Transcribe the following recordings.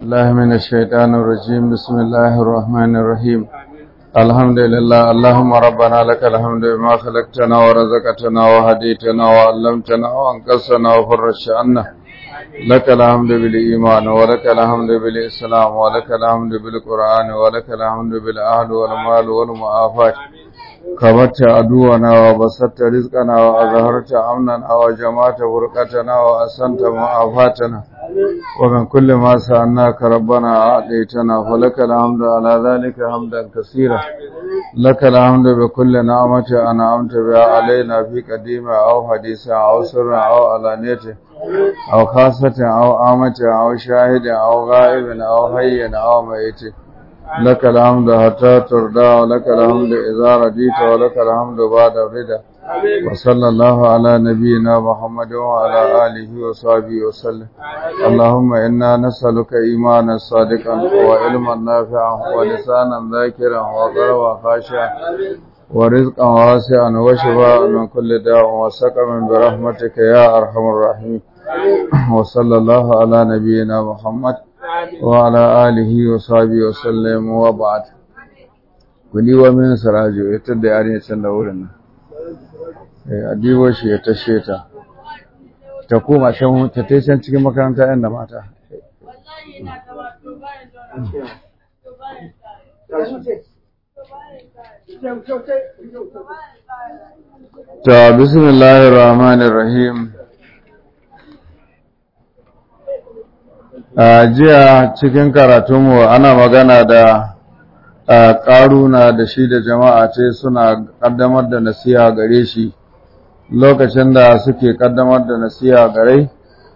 الله من الشيطان الرجيم بسم الله الرحمن الرحيم الحمد لله اللهم ربنا لك الحمد بما خلقتنا ورزقتنا وهديتنا وعلمتنا وانقذتنا وفرجت عنا لك الحمد بالإيمان ولك الحمد بالإسلام ولك الحمد بالقرآن ولك الحمد بالأهل والمال والمعافاة كبرت عدونا وبسطت رزقنا وأظهرت أمننا وجمعت فرقتنا وأحسنت معافاتنا ومن كل ما سألناك ربنا أعطيتنا فلك الحمد على ذلك حمدا كثيرا لك الحمد بكل نعمة أنعمت بها علينا في قديمة أو حديثة أو سر أو علانية أو خاصة أو آمة أو شاهد أو غائب أو حي أو ميت لك الحمد حتى ترضى ولك الحمد إذا رضيت ولك الحمد بعد الرضا وصلى الله على نبينا محمد وعلى آله وصحبه وسلم اللهم إنا نسألك إيمانا صادقا وعلما نافعا ولسانا ذاكرا وقلبا خاشعا ورزقا واسعا وشفاء من كل داء وسقم برحمتك يا أرحم الراحمين وصلى الله على نبينا محمد وعلى آله وصحبه وسلم وبعد kuli wa min sarajo ya tada yare can da wurin nan eh adibo shi ya tashe ta ta koma can ta tai can cikin makaranta yan da mata ta bismillahir rahmanir rahim a jiya cikin karatunmu ana magana da ƙaruna da shi da jama'a ce suna ƙaddamar da nasiha gare shi lokacin da suke ƙaddamar da nasiha gare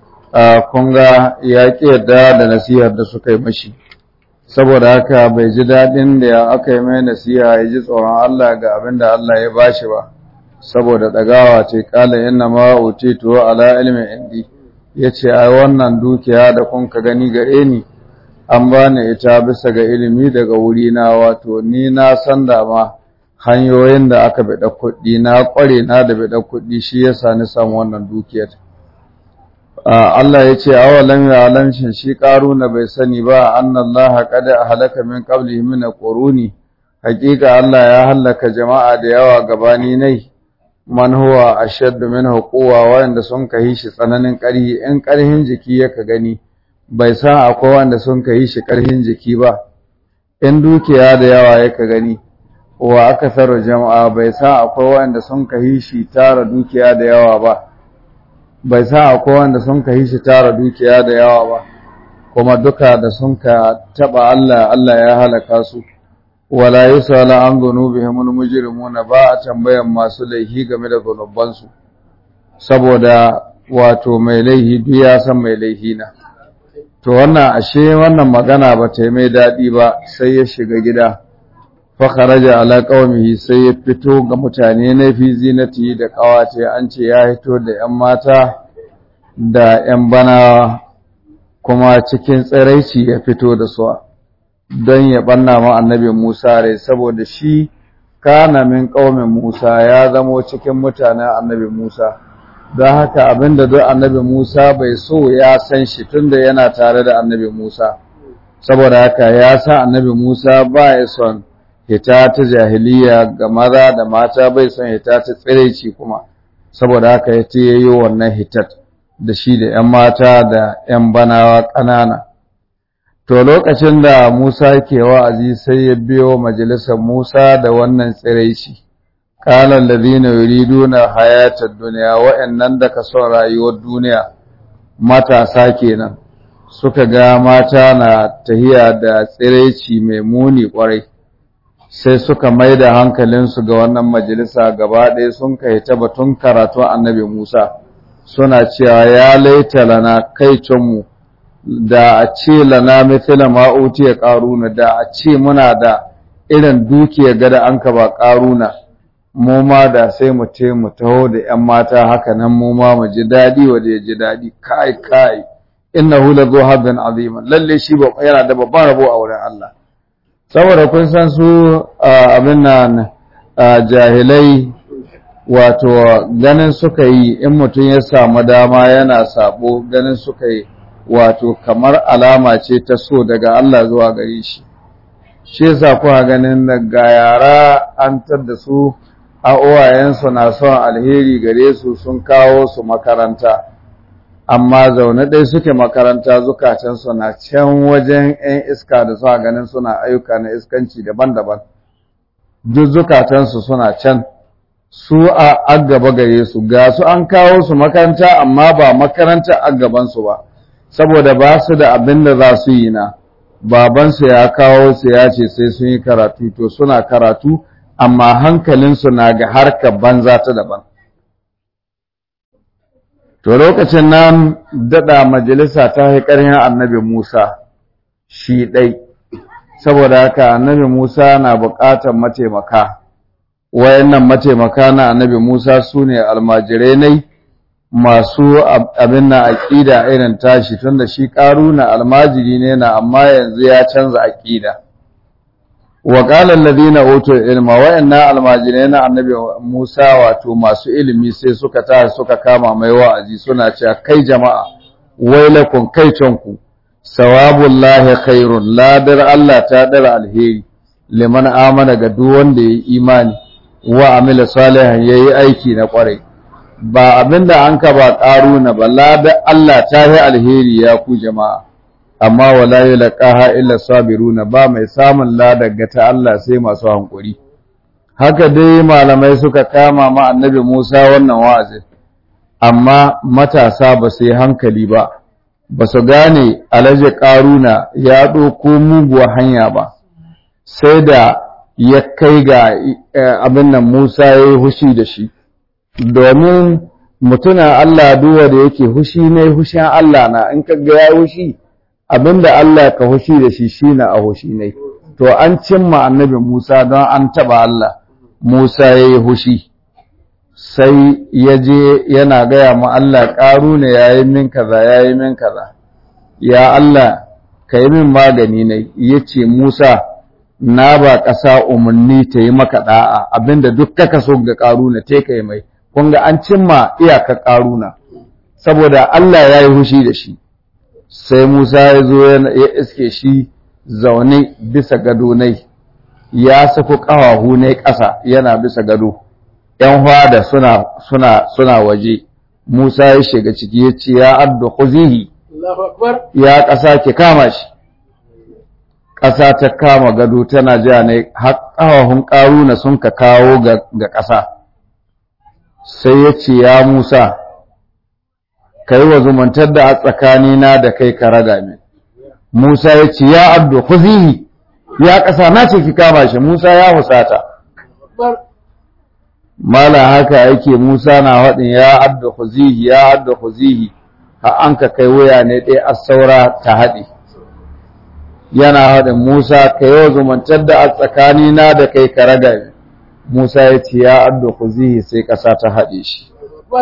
kunga ya ƙi yadda da nasihar da suka yi mashi saboda haka bai ji daɗin da aka yi mai nasiha ya ji tsoron Allah ga abin da Allah ya bashi ba saboda ɗagawa ce ƙala inna ma utitu ala ilmin indi ya ce ai wannan dukiya da kun ka gani gare ni an bani ita bisa ga ilimi daga wuri na wato ni na san da ma hanyoyin da aka bada kuɗi na ƙware na da bada kuɗi shi yasa ni samu wannan dukiyar Allah ya ce awalam ya alamshin shi na bai sani ba annallaha qad ahlaka min qablihi min quruni hakika Allah ya halaka jama'a da yawa gabani nai man huwa ashaddu minhu quwwa wanda sun kai shi tsananin ƙarhi in ƙarhin jiki yaka gani bai san akwai wanda sun kai shi ƙarhin jiki ba in dukiya da yawa yaka gani wa akasaru jama'a bai san akwai wanda sun kai shi tara dukiya da yawa ba bai san akwai wanda sun kai shi tara dukiya da yawa ba kuma duka da sun ka taba Allah Allah ya halaka su wala yusala an dhunubihim almujrimuna ba a tambayan masu laihi game da zunubansu saboda wato mai laihi duk ya san mai laihi na to wannan ashe wannan magana ba ta yi mai daɗi ba sai ya shiga gida fa kharaja ala qaumihi sai ya fito ga mutane na fi zinati da kawace an ce ya hito da yan mata da yan bana kuma cikin tsiraici ya fito da su don ya banna ma annabi Musa rai saboda shi kana min ƙaumin Musa ya zamo cikin mutanen annabi Musa don haka abinda duk annabi Musa bai so ya san shi tunda yana tare da annabi Musa saboda haka ya sa annabi Musa ba ya son hita ta jahiliya ga maza da mata bai son hita ta tsiraici kuma saboda haka ya ce yayi wannan hitat da shi da 'yan mata da 'yan banawa ƙanana To lokacin da Musa ke wa'azi sai ya biyo majalisar Musa da wannan tsiraici, ƙalar ladina yuriduna hayatar duniya wa'yannan da ka son rayuwar duniya matasa kenan suka ga mata na tahiya da tsiraici mai muni ƙwarai, sai suka mai da hankalinsu ga wannan majalisa gaba ɗaya sun kai ta batun karatun annabi Musa, suna cewa ya laita lana kai mu. da a ce lana mithla ma utiya qaruna da a ce muna da irin dukiyar gada an ka ba qaruna mu ma da sai mu ce mu taho da ƴan mata haka nan mu ma mu ji dadi wa da ji dadi kai kai innahu la zu hadan aziman lalle shi ba yana da babban rabo a wurin Allah saboda kun san su abin nan jahilai wato ganin suka yi in mutum ya samu dama yana sabo ganin suka yi wato kamar alama ce ta so daga Allah zuwa gare shi shi yasa kuka ganin daga yara an da su a uwayensu na son alheri gare su sun kawo su makaranta amma zaune ɗaya suke makaranta zukatansu na can wajen 'yan iska da suka ganin suna ayyuka na iskanci daban-daban duk zukatansu suna can su a agaba gare su ga su an kawo su makaranta amma ba makaranta agabansu ba saboda ba su da abin da za su yi na babansu ya kawo su ya ce sai sun yi karatu to suna karatu amma hankalinsu na ga harkar banza ta daban to lokacin nan daɗa majalisa ta yi ƙarfin annabi musa shi ɗai saboda haka annabi musa na buƙatar mataimaka wayannan mataimaka na annabi musa su ne almajirai nai masu abin na aƙida irin tashi tunda shi ƙaruna almajiri ne na amma yanzu ya canza aƙida wa qala alladhina utul ilma wa inna almajirai na annabi Musa wato masu ilimi sai suka ta suka kama mai wa'azi suna cewa kai jama'a wailakum kai tonku sawabullahi khairun ladar Allah ta dara alheri liman amana ga duk wanda yayi imani wa amila salihan yayi aiki na kwarai ba abinda an ka ba ƙaruna ba ladar Allah ta yi alheri ya ku jama'a amma wala yulqaha illa sabiruna ba mai samun ladar ga ta Allah sai masu hankuri haka dai malamai suka kama ma annabi Musa wannan wa'azi amma matasa ba su yi hankali ba ba su gane alaje ƙaruna ya ɗauko muguwa hanya ba sai da ya kai ga abin nan Musa ya yi hushi da shi domin mutuna Allah duwa da yake hushi ne hushin Allah na in ka ga ya hushi abinda Allah ka hushi da shi shine a hushi ne to an cimma annabi Musa don an taba Allah Musa yayi hushi sai ya je yana gaya ma Allah ƙaru ne yayi min kaza yayi min kaza ya Allah ka yi min magani ne yace Musa na ba ƙasa umarni ta yi maka da'a abinda duk kaka so ga ƙaruna te ka yi mai kun ga an cimma iyaka ƙaruna saboda Allah ya yi hushi da shi sai Musa ya zo ya iske shi zaune bisa gado nai ya sako ƙawahu ne ƙasa yana bisa gado ‘yan hwada suna, suna, suna waje Musa ya shiga ciki ya ce ya addu khuzihi ya ƙasa ki kama shi ƙasa ta kama gado tana ja ne har ƙawahun ƙaruna sun ka kawo ga ƙasa sai ya ce ya Musa ka yi wa zumuntar da a tsakanina da kai ka raga min. Musa ya ce, Ya abdu, kuzihi, ya ƙasa na ce ki kama shi, Musa ya husata. Mala haka yake Musa na haɗin ya abdu kuzihi, ya abdu kuzihi, ha an ka kai wuya ne ɗaya a saura ta haɗe. Yana haɗin Musa ka yi wa zumuntar da a tsakanina da kai ka raga min. Musa ya ce, Ya abdu kuzihi sai ƙasa ta haɗe shi.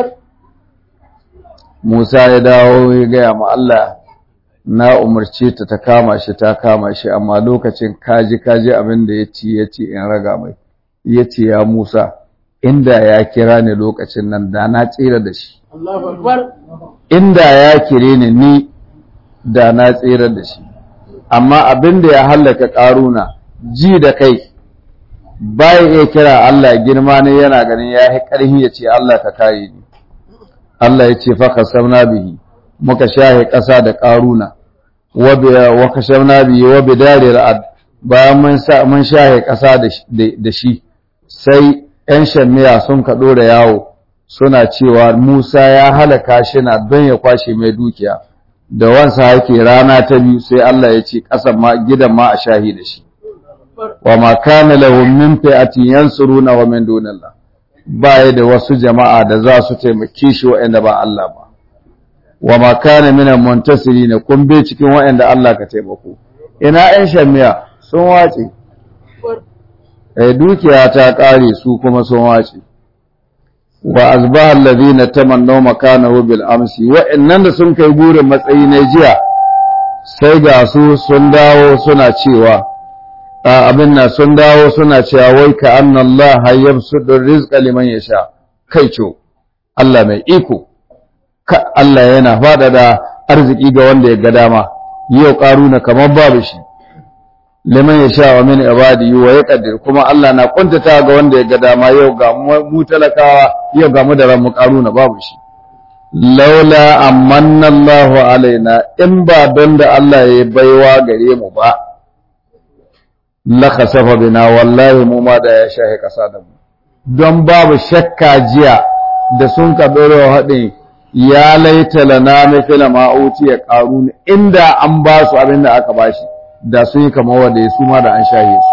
Musa ya dawo ya gaya ma Allah na umarce ta ta kama shi ta kama shi amma lokacin kaji kaji abin da ya ci ya ce in raga mai ya ce ya Musa inda ya kira ni lokacin nan da na tsira da shi inda ya kire ni ni da na tsira da shi amma abin da ya hallaka ƙaruna ji da kai baya iya kira Allah girma ne yana ganin ya yi ƙarfi ya ce Allah ka kare ni Allah ya ce faka samna bihi muka shahe ƙasa da ƙaruna wa kashamna bihi wa bidari ra'ad bayan mun sa mun shahe ƙasa da shi sai ƴan shammiya sun ka dora yawo suna cewa Musa ya halaka shi na don ya kwashe mai dukiya da wansa yake rana ta biyu sai Allah ya ce ƙasan ma gidan ma a shahi da shi wa ma kana lahum min fi'atin yansuruna wa min dunillah baya da wasu jama'a da za su taimake shi waɗanda ba Allah ba wa ma kana min muntasirina kun bai cikin waɗanda Allah ka taimako ina ɗan shamiya sun wace eh dukiya ta ƙare su kuma sun wace wa azbaha alladhina tamannaw makanahu bil amsi wa'annan da sun kai burin matsayi na jiya sai ga su sun dawo suna cewa abin nan sun dawo suna cewa wai ka anna Allah yabsudu rizqa liman yasha kai co Allah mai iko ka Allah yana faɗaɗa arziki ga wanda ya ga dama yau ƙaruna kamar babu shi liman ya sha wa min ibadi wa ya kadir kuma Allah na kuntata ga wanda ya ga dama yau ga mu talakawa yau ga mu da ran mu ƙaruna babu shi laula amanna Allahu alaina in ba don da Allah ya baiwa gare mu ba la khasafa bina wallahi mu ma da ya shahi kasa da mu don babu shakka jiya da sun ka dore haɗin ya laita lana mithla ma utiya qarun inda an ba su abin da aka bashi da sun yi kamar wanda ya suma da an shahe su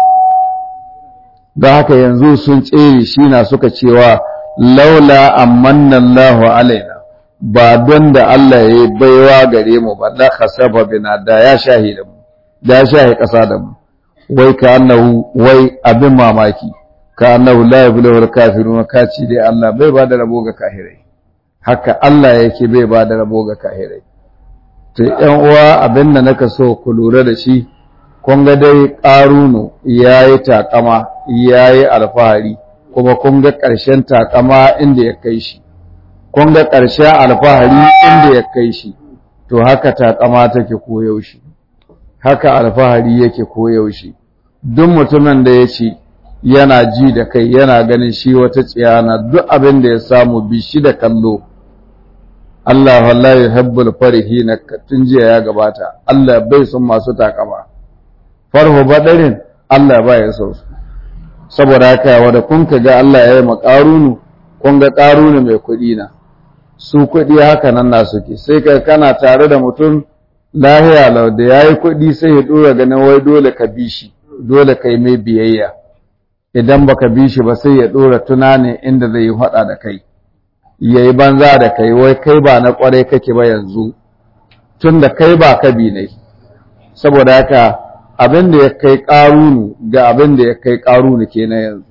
da haka yanzu sun tsere shi na suka cewa laula amanna Allahu alaina ba don da Allah ya yi baiwa gare mu ba la khasaba bina da ya shahi da mu da ya shahi kasa da mu wai ka annahu wai abin mamaki ka annahu la yablu al kafirun ka ci dai Allah bai ba da rabo ga kahirai haka Allah yake bai ba da rabo ga kahirai to ƴan uwa abin da naka so ku lura da shi kun ga dai ƙarunu yayi takama yayi alfahari kuma kun ga ƙarshen takama inda ya kai shi kun ga ƙarshen alfahari inda ya kai shi to haka takama take koyaushe haka alfahari yake koyaushe duk mutumin da ya ce yana ji da kai yana ganin shi wata tsiyana duk abin da ya samu bi shi da kallo Allah wallahi yuhibbul farihina tun jiya ya gabata Allah bai son masu takama farhu badarin Allah ba ya so su saboda haka wanda kun ka ga Allah ya yi makarunu kun ga karunu mai kuɗi na su kuɗi haka nan na suke sai ka kana tare da mutum lahiya lau da yayi kuɗi sai ya dora ganin wai dole ka bi shi dole kai mai biyayya idan baka bi shi ba sai ya dora tunanin inda zai yi faɗa da kai yayi banza da kai wai kai ba na kwarai kake ba yanzu tun da kai ba ka bi ne saboda haka abin da ya kai ƙarunu ga abin da ya kai ƙarunu kenan yanzu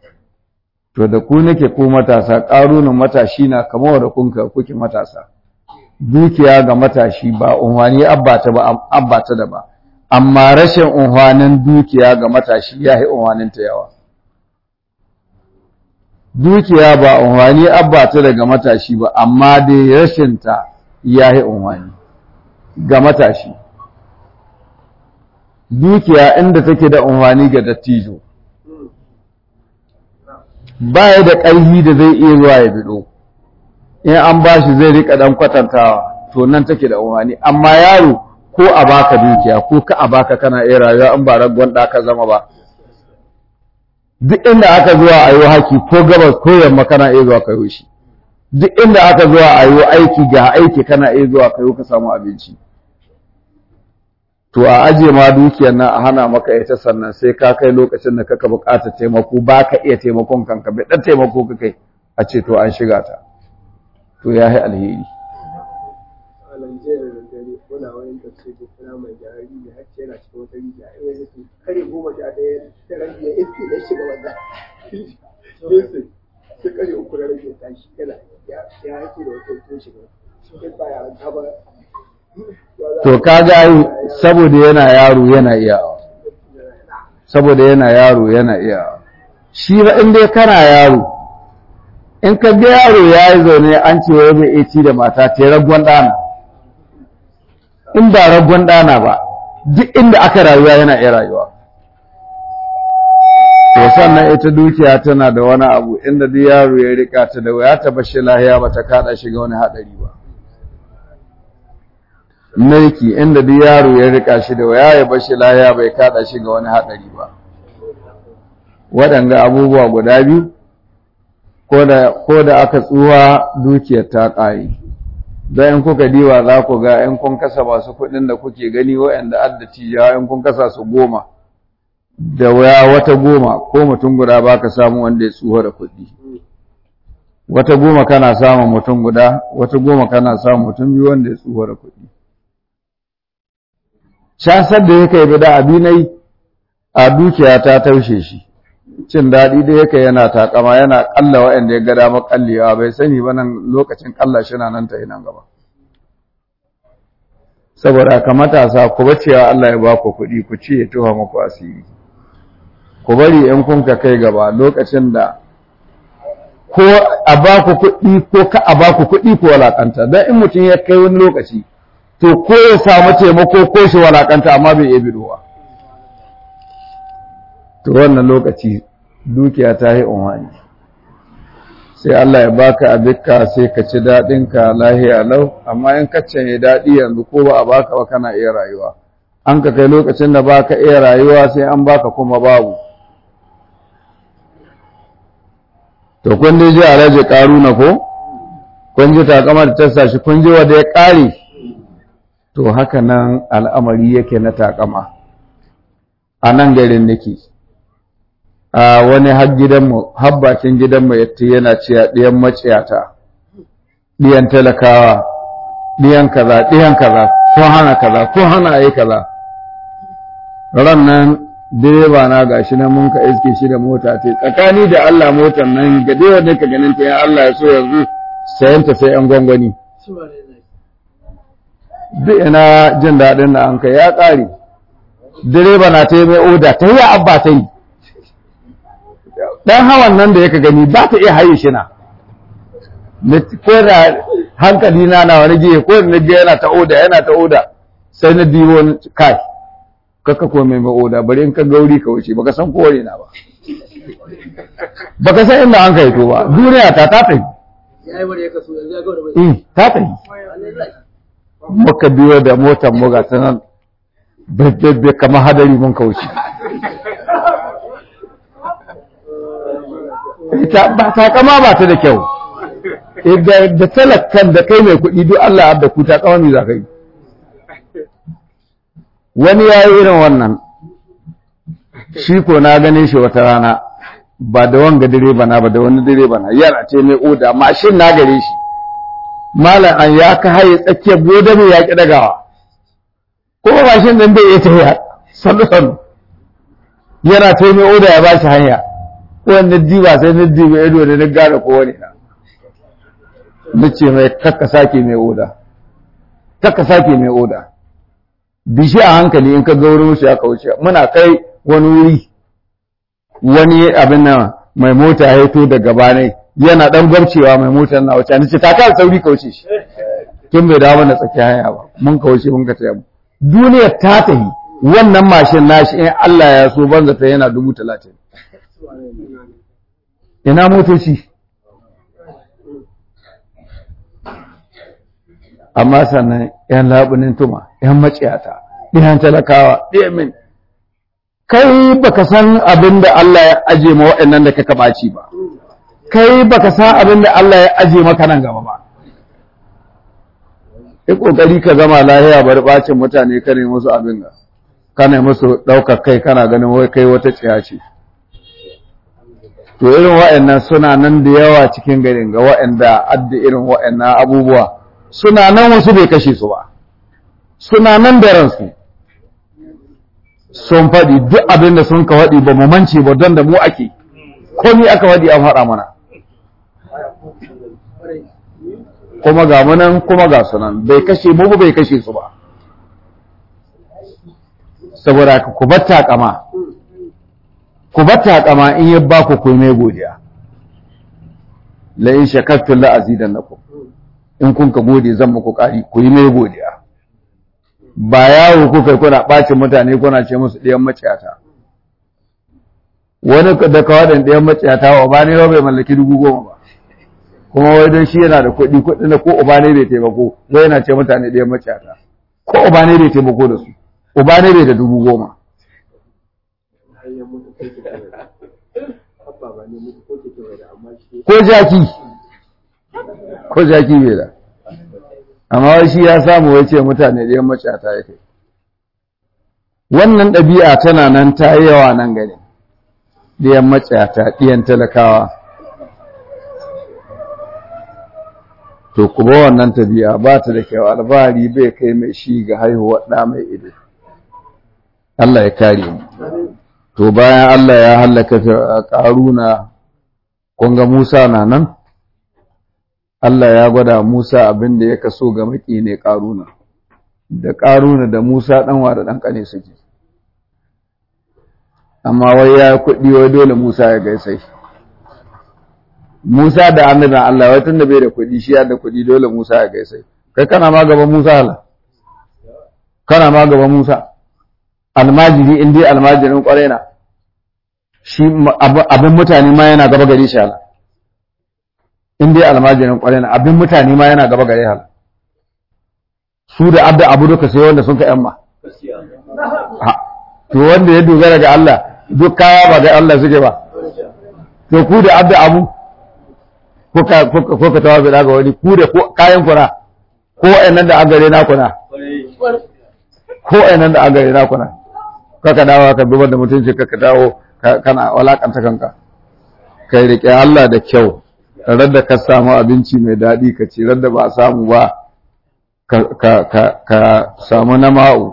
to da ku nake ku matasa ƙarunin matashi na kamar da kun kuke matasa dukiya ga matashi ba unhwani abbata ba abbata da ba amma rashin unhwanin dukiya ga matashi ya yi unhwanin ta yawa dukiya ba unhwani abbata daga matashi ba amma dai rashin ta ya yi unhwani ga matashi dukiya inda take da unhwani ga dattijo baya da ƙarfi da zai iya zuwa ya bido in an ba shi zai rika dan kwatantawa to nan take da umarni amma yaro ko a baka dukiya ko ka a baka kana iya rayuwa an ba raggon da ka zama ba duk inda aka zuwa a yi haki ko gabas ko yamma kana iya zuwa kayo shi duk inda aka zuwa a yi aiki ga aiki kana iya zuwa kayo ka samu abinci to a aje ma dukiyar nan a hana maka ita sannan sai ka kai lokacin da kaka buƙatar taimako ba ka iya taimakon kanka bai dan taimako ka kai a ce to an shiga ta to ya yi alheri to kaga saboda yana yaro yana iyawa saboda yana yaro yana iyawa shi ba in dai kana yaro in ka ga yaro ya yi zaune an ce wai bai iya ci da mata ta raggon ɗana in ba raggon ɗana ba duk inda aka rayuwa yana iya rayuwa to sannan ita dukiya tana da wani abu inda duk yaro ya rika ta da ya taba shi lahiya ba ta kada shi ga wani haɗari ba mulki inda duk yaro ya rika shi da waya ya bashi lahiya bai kada shi ga wani haɗari ba waɗanga abubuwa guda biyu ko da aka tsuwa dukiyar ta ƙare don in kuka diwa za ku ga in kun kasa masu kuɗin da kuke gani waɗanda adda tijawa in kun kasa su goma da waya wata goma ko mutum guda ba ka samu wanda ya tsuwa da kuɗi wata goma kana samun mutum guda wata goma kana samun mutum biyu wanda ya tsuwa da kuɗi casar da yake yi da abinai a dukiya ta taushe shi cin daɗi da yake yana takama yana ƙalla waɗanda ya ga dama ƙallewa bai sani ba nan lokacin ƙalla shi na nan ta yi nan gaba saboda ka matasa ku bacewa Allah ya ba ku kuɗi ku ci ya tuha muku asiri ku bari in kun ka kai gaba lokacin da ko a ba ku kuɗi ko ka a ba ku kuɗi ko walakanta don in mutum ya kai wani lokaci to ko ya samu taimako ko shi walakanta amma bai iya bidowa to wannan lokaci dukiya ta yi unwani sai Allah ya baka abinka sai ka ci daɗinka lahiya lau amma in ka canye daɗi yanzu ko ba a baka ba kana iya rayuwa an ka kai lokacin da baka iya rayuwa sai an baka kuma babu to kun dai ji alhaji karuna ko kun ji takama da ta shi kun ji wanda ya ƙare to haka nan al'amari yake na takama a nan garin nake a wani har gidanmu har bakin gidanmu yatta yana cewa ɗiyan maciyata ɗiyan talakawa ɗiyan kaza ɗiyan kaza ko hana kaza ko hana yi kaza ran nan direba na gashi nan mun ka iske shi da mota ce tsakani da Allah motar nan ga dai wanda ka ganin ta ya Allah ya so yanzu sayan ta sai an gwangwani duk ina jin daɗin da an kai ya ƙare direba na ta yi mai oda ta yi abba ta yi dan hawan nan da yaka gani ba ta iya haye shi na ko da hankali na na wani giye ko da ga yana ta oda yana ta oda sai na diwo kai kaka ko mai oda bari in ka gauri ka wuce baka san kowane na ba baka san inda an kai to ba duniya ta ta tafi eh ta tafi muka biyo da motar mu ga ta nan bebbe kamar hadari mun kauce ita ba ta kama ba ta da kyau da talakan da kai mai kuɗi duk Allah da ku ta kama za ka yi wani ya yi irin wannan shi ko na gane shi wata rana ba da wanga direba na ba da wani direba na yana ce mai oda mashin na gare shi malam an ya ka haye tsakiyar gobe mai yaƙi dagawa ko mashin nan bai iya tafiya sannu sannu yana ta mai oda ya ba shi hanya wanda diba sai na diba ido da na gane ko wani na na ce mai kakka sake mai oda kakka sake mai oda bishi a hankali in ka ga wurin shi aka wuce muna kai wani wuri wani abin nan mai mota ya to daga bane yana dan gwabcewa mai motar na wuce ni ce ta ka sauri ka wuce shi tun bai dawo na tsaki hanya ba mun ka wuce mun ka taya duniyar ta tahi wannan mashin nashi in Allah ya so banza ta yana dubu talatin ina motoci amma sannan ‘yan labunin tuma, ‘yan maciyata, ɗiyan talakawa, ɗiyan min. Kai baka san abin da Allah ya aje ma waɗannan da kaka ɓaci ba, kai baka san abin da Allah ya aje maka nan gaba ba. Yi ƙoƙari ka zama lahiya bari ɓacin mutane ka ne musu abin da, ka ne musu ɗaukar kai kana ganin wai kai wata tsiya ce. To irin waɗannan suna nan da yawa cikin garin ga waɗanda adda irin waɗannan abubuwa. suna nan wasu bai kashe su ba suna nan da ransu sun faɗi duk abin da sun ka faɗi ba mu mance ba don da mu ake komi aka faɗi an faɗa mana kuma ga munan kuma ga sunan bai kashe mu bai kashe su ba saboda ku bar takama ku bar takama in ya ba ku komai godiya la in shakartum la azidannakum in kun ka gode zan muku ƙari ku yi mai godiya ba yawo kuka yi kuna ɓacin mutane kuna ce musu ɗiyan maciyata wani da kawadan ɗiyan maciyata wa ba ne bai mallaki dubu goma ba kuma wai don shi yana da kuɗi kuɗi da ko uba ne bai taimako wai yana ce mutane ɗiyan maciyata ko uba ne bai taimako da su uba ne bai da dubu goma ko jaki ko jaki bai da amma wai shi ya samu wai ce mutane da yan macata ya kai wannan ɗabi'a tana nan ta yi yawa nan gani ɗiyan macata ɗiyan talakawa to kuma wannan tabi'a ba ta da kyau albari bai kai mai shi ga haihuwar ɗa mai ido Allah ya kare mu to bayan Allah ya hallaka ƙaruna kun ga Musa na nan Allah ya gwada Musa abin da ya kaso ga maki ne ƙaruna, da ƙaruna da Musa ɗanwa da ɗan ƙane suke. Amma wai ya kuɗi wai dole Musa ya gaisai. Musa da annabin Allah wai tun da bai da kuɗi shi ya da kuɗi dole Musa ya gaisai. Kai kana ma gaban Musa hala. kana ma gaban Musa almajiri in dai almajirin kwarai na shi abin mutane ma yana gaba gare shi hala in dai almajirin kwarai na abin mutane ma yana gaba gare hala su da abda abu duka sai wanda sun ka yamma to wanda ya dogara ga Allah duk kaya ba ga Allah suke ba to ku da abda abu ko ka ko ka tawa ga wani ku da kayan kuna ko nan da agare na kuna ko nan da agare na kuna kaka dawo ka dubar da mutunci kaka dawo kana walakanta kanka kai rike Allah da kyau radda ka samu abinci mai daɗi ka ci radda ba samu ba ka samu na ma'u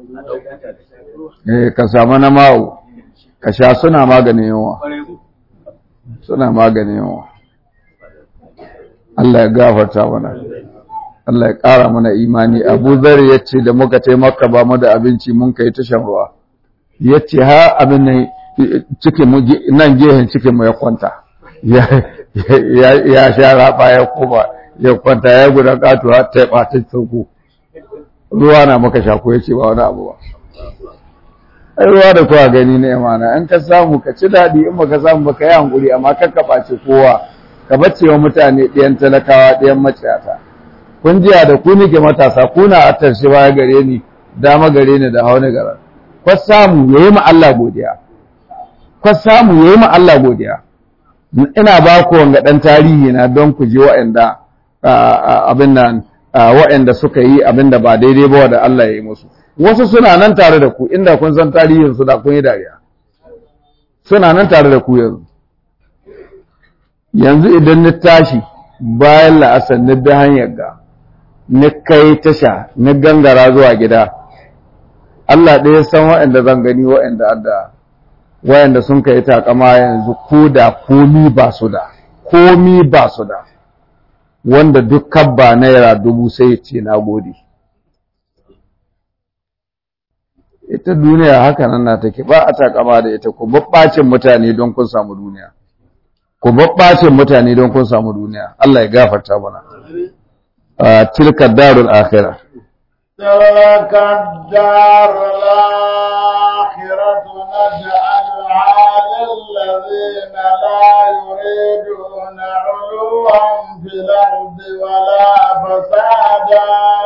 ka samu na ma'u ka sha suna maganin yawa suna maganin yawa Allah ya gafarta mana Allah ya ƙara mana imani Abu Zar ya ce da muka taimaka ba mu da abinci mun kai ta shan ruwa ya ce ha abin nan cikin mu nan gehen cikin mu ya kwanta ya sha raba ya koma ya kwanta ya gudan katuwa ta ɓata sauko ruwa na maka shako ya ce ba wani abu ba ai ruwa da kowa gani na imana in ka samu ka ci daɗi in baka samu baka yi hankuri amma kan ka ɓace kowa ka bace wa mutane ɗayan talakawa ɗayan maciyata kun jiya da ku nike matasa kuna a tarshe baya gare ni dama gare ni da hauni gara kwa samu yayi ma Allah godiya kwa samu yayi ma Allah godiya ina ba ku wanga dan tarihi na don ku je wa'anda abin nan wa'anda suka yi abin da ba daidai ba da Allah ya yi musu wasu suna nan tare da ku inda kun san tarihin su da kun yi dariya suna nan tare da ku yanzu yanzu idan ni tashi bayan la'asar ni bi hanyar ga ni kai tasha ni gangara zuwa gida Allah ɗaya san wa'anda zan gani wa'anda adda wa'anda sun kai takama yanzu ko da komi ba su da komi ba su da wanda duk kabba naira dubu sai ce na gode ita duniya haka nan na take ba a takama da ita ku babbacin mutane don kun samu duniya ku babbacin mutane don kun samu duniya Allah ya gafarta mana tilka darul akhirah تلك الدار الآخرة نجعلها للذين لا يريدون علوا في الأرض ولا فسادا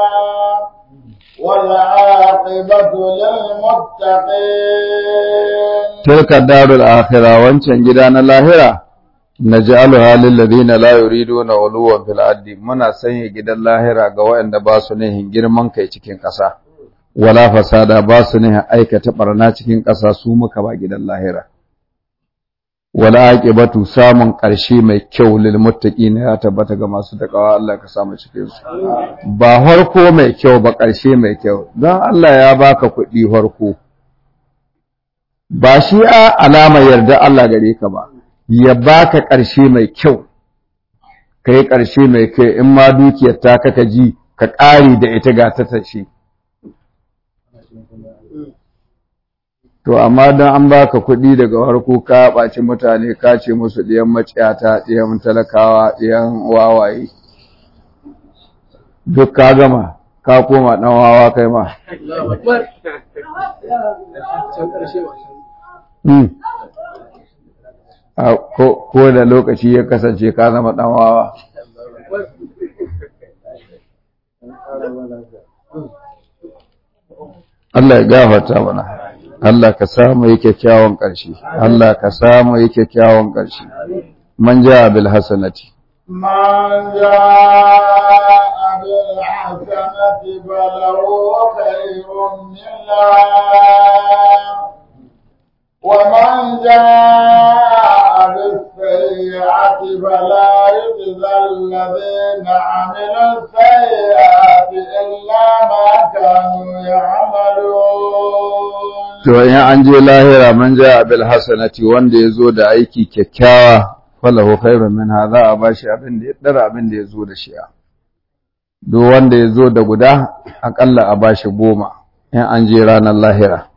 والعاقبة للمتقين تلك الدار الآخرة وانشان جدان اللاهرة naj'aluha lil ladina la yuriduna uluwan fil ardi muna sanya gidan lahira ga waɗanda ba su nihin girman kai cikin ƙasa wala fasada ba su nihin aikata barna cikin ƙasa su muka ba gidan lahira wala aqibatu samun ƙarshe mai kyau lil muttaqina ya tabbata ga masu takawa Allah ka samu cikin su ba harko mai kyau ba ƙarshe mai kyau don Allah ya baka kuɗi harko ba shi a alama yarda Allah gare ka ba ya baka ƙarshe mai kyau ka yi ƙarshe mai kyau in ma dukiyar ta kaka ji ka ƙari da ita ga ta tashe to amma don an baka kuɗi daga farko ka ɓaci mutane ka ce musu ɗiyan maciyata ɗiyan talakawa ɗiyan wawaye duk ka gama ka koma ɗan wawa kai ma ko da lokaci ya kasance ka zama ɗan wawa. Allah ya gafarta mana, Allah ka samu yi kyakkyawan ƙarshe, Allah ka samu yi kyakkyawan ƙarshe, man ja bil hasanati. من جاء بالحسنة فله خير منها ومن جاء بالسيئة فلا يجزى الذين عملوا السيئات إلا ما كانوا يعملون To in an je lahira man ja bil hasanati wanda ya zo da aiki kyakkyawa falahu khairun minha za a bashi abin da ya dara abin da ya zo da shi duk wanda ya zo da guda akalla a bashi goma in an je ranar lahira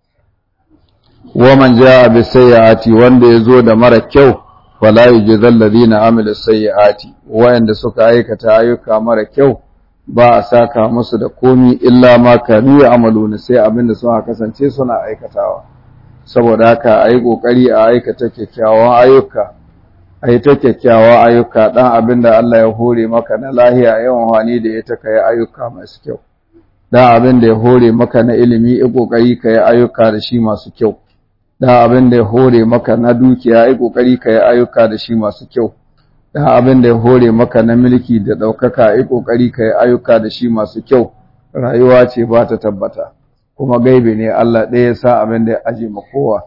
waman jaa bi sayyiati wanda yazo da mara kyau wala yujzal ladina amilu sayyiati wayanda suka aikata ayyuka mara kyau ba a saka musu da komi illa ma kanu ya amalu sai abin da suka kasance suna aikatawa saboda haka a yi ƙoƙari a aikata kyakkyawan ayyuka a yi ta kyakkyawan ayyuka ɗan abin da Allah ya hore maka na lahiya yawan wani da ya ta kai ayyuka masu kyau ɗan abin da ya hore maka na ilimi yi ƙoƙari ka yi ayyuka da shi masu kyau ɗan abin da ya hore maka na dukiya yi ƙoƙari ka yi ayyuka da shi masu kyau ɗan abin da ya hore maka na mulki da ɗaukaka yi ƙoƙari ka yi ayyuka da shi masu kyau rayuwa ce ba ta tabbata kuma gaibe ne Allah ɗaya ya sa abin da ya aje ma kowa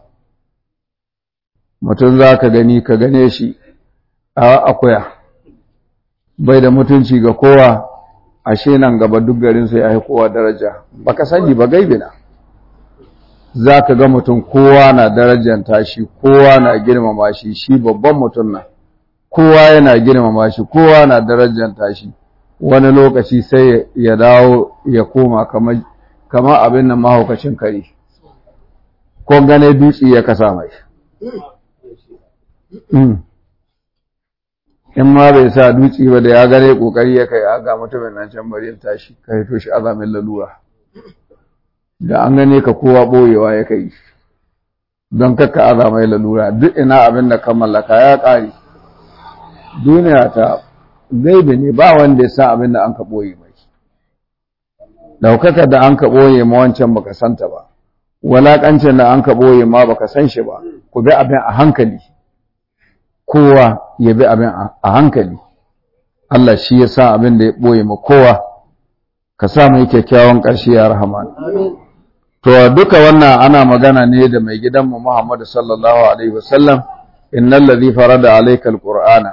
mutum za ka gani ka gane shi a akuya bai da mutunci ga kowa ashe nan gaba duk garinsa ya yi kowa daraja baka sani ba gaibe na za ka ga mutum kowa na darajanta shi kowa na girmama shi shi babban mutum na kowa yana girmama shi kowa na darajanta shi wani lokaci sai ya dawo ya koma kamar kama abin nan mahaukacin kare ko gane dutse ya kasa mai in ma bai sa dutse ba da ya gane kokari ya kai aga mutumin nan can bari ya tashi ka hito shi azamin lalura da an gane ka kowa boyewa ya kai don kakka azamai lalura duk ina abin da ka mallaka ya ƙare duniya ta gaibe ne ba wanda ya sa abin da an ka boye mai daukaka da an ka ɓoye ma wancan baka santa ba walaƙancin da an ka ɓoye ma baka san shi ba ku bi abin a hankali kowa ya bi abin a hankali Allah shi ya sa abin da ya ɓoye ma kowa ka sa mai kyakkyawan ƙarshe ya rahman to duka wannan ana magana ne da mai gidanmu Muhammadu sallallahu alaihi wasallam innal ladhi farada alayka alqur'ana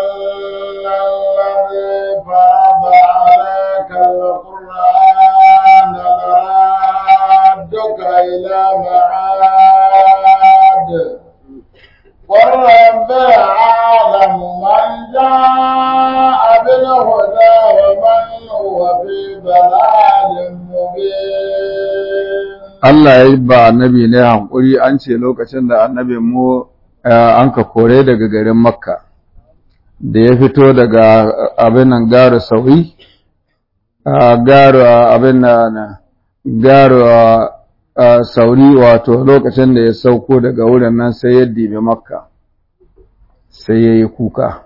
إلى معاد والرب عالم من جاء بالهدى ومن هو في ضلال مبين Allah ya yi ba annabi ne hankuri an ce lokacin da annabin mu an ka kore daga garin Makka da ya fito daga abin nan garu sauyi garu abin nan garu sauri wato lokacin da ya sauko daga wurin nan sai ya dibe makka sai ya yi kuka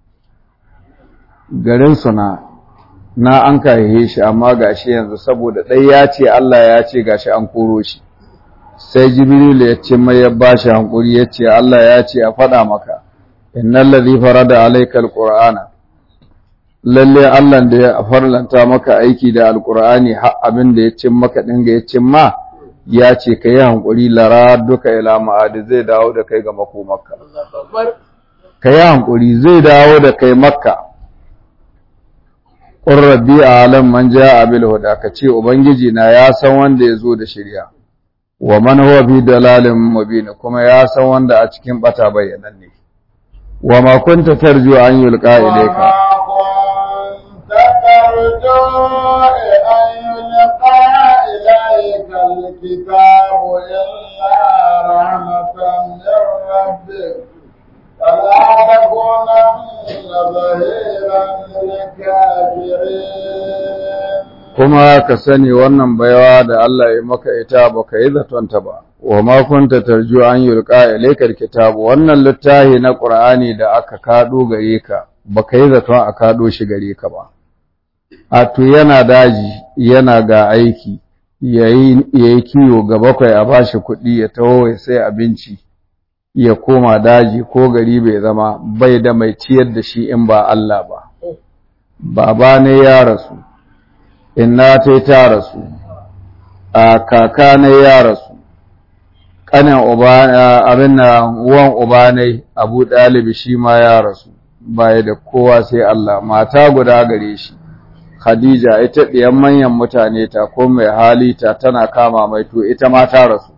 garin suna na an kayaye shi amma gashi yanzu saboda ɗai ya ce Allah ya ce gashi an koro shi sai jibril ya ce mai ya bashi hankuri ya ce Allah ya ce a faɗa maka innal ladhi farada alayka alqur'ana lalle Allah da ya farlanta maka aiki da alqur'ani har abin da ya cin maka dinga ya cin ma ya ce ka yi hankuri lara duka ila ma'adi zai dawo da kai ga makomarka ka yi hankuri zai dawo da kai makka ƙurrabi a alam man ja abil huda ka ce ubangiji na ya san wanda ya zo da shirya wa man huwa fi dalalin mubin kuma ya san wanda a cikin bata bayyananne wa ma kunta tarju an yulqa ilayka إليك الكتاب إلا رحمة من ربك فلا تكونن ظهيرا للكافرين kuma ka sani wannan baiwa da Allah ya maka ita baka yi zatonta ba wa ma kunta tarju an yulqa ilaykal kitab wannan littafi na Qur'ani da aka kado gare ka baka yi zaton a kado shi gare ka ba a to yana daji yana ga aiki yayi yayi kiwo ga bakwai a bashi kuɗi ya taho ya sai abinci ya koma daji ko gari bai zama bai da mai ciyar da shi in ba Allah ba baba ne ya rasu inna ta ta rasu a kaka ne ya rasu kanin uba abin na uwan uba ne Abu Dalib shi ma ya rasu baya da kowa sai Allah mata guda gare shi Khadija ita ɗiyan manyan mutane ta ko mai hali ta tana kama mai to ita ma ta rasu.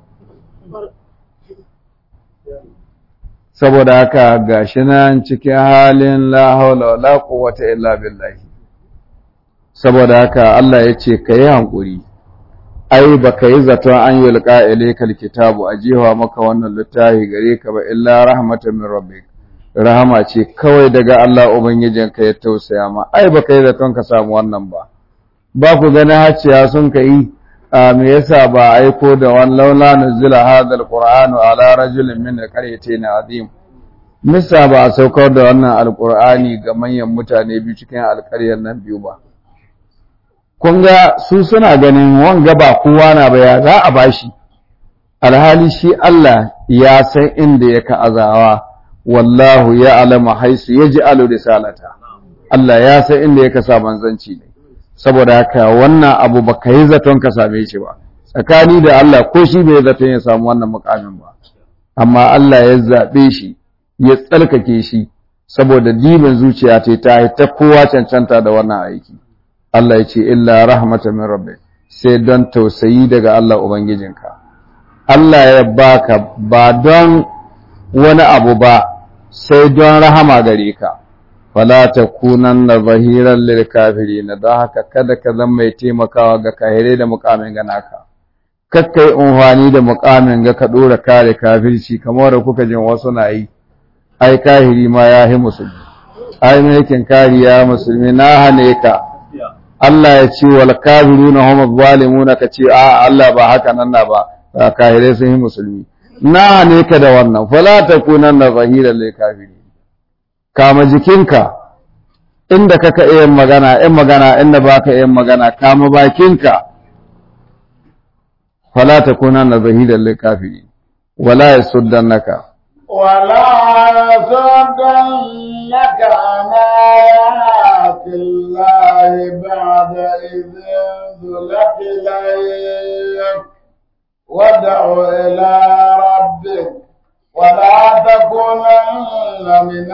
Saboda haka gashi nan cikin halin la haula wala quwwata illa billahi. Saboda haka Allah ya ce ka yi hankuri, ai ba ka yi zaton an yi liƙa ilaikal kitabu a jewa maka wannan littafi gare ka ba illa rahmatan min rabbik. rahama ce kawai daga Allah Ubangijinka ya tausaya ma, ai ba kai zaton ka samu wannan ba, ba ku gani hacciya sun ka yi a me yasa ba a aiko da wani laula nuzila hadha alqur'anu ala rajulin min alqaryatayn azim misa ba a saukar da wannan alqur'ani ga manyan mutane biyu cikin alƙaryar nan biyu ba kun ga su suna ganin wanga ba kowa na ba ya za a bashi alhali shi Allah ya san inda ya azawa wallahu ya alama haisu ya ji alu risalata Allah ya san inda ya sa manzanci ne saboda haka wannan abu ba ka yi zaton ka same shi ba tsakani da Allah ko shi bai zaton ya samu wannan mukamin ba amma Allah ya zaɓe shi ya tsarkake shi saboda dibin zuciya ta ta ta kowa cancanta da wannan aiki Allah ya ce illa rahmatan min rabbi sai don tausayi daga Allah ubangijinka Allah ya baka ba don wani abu ba sai don rahama gare ka fala takunanna zahiran lil kafirin don haka kada ka zama mai taimakawa ga kahirai da mukamin ga naka kakkai unhwani da mukamin ga ka dora kare kafirci kamar da kuka jin wasu na yi ai kahiri ma ya yi musulmi ai mai kariya musulmi na hane ka Allah ya ce wal kafiruna hum zalimuna ka ce a Allah ba haka nan na ba kahirai sun yi musulmi na ne ka da wannan fala takunanna zahiran lil kafirin kama jikinka inda kaka iya magana in magana inda baka iya magana kama bakinka fala takunanna zahiran lil kafirin wala yasuddannaka ولا يصدنك عن آيات الله بعد إذ انزلت إليك وادع إلى ربك ولا تكونن من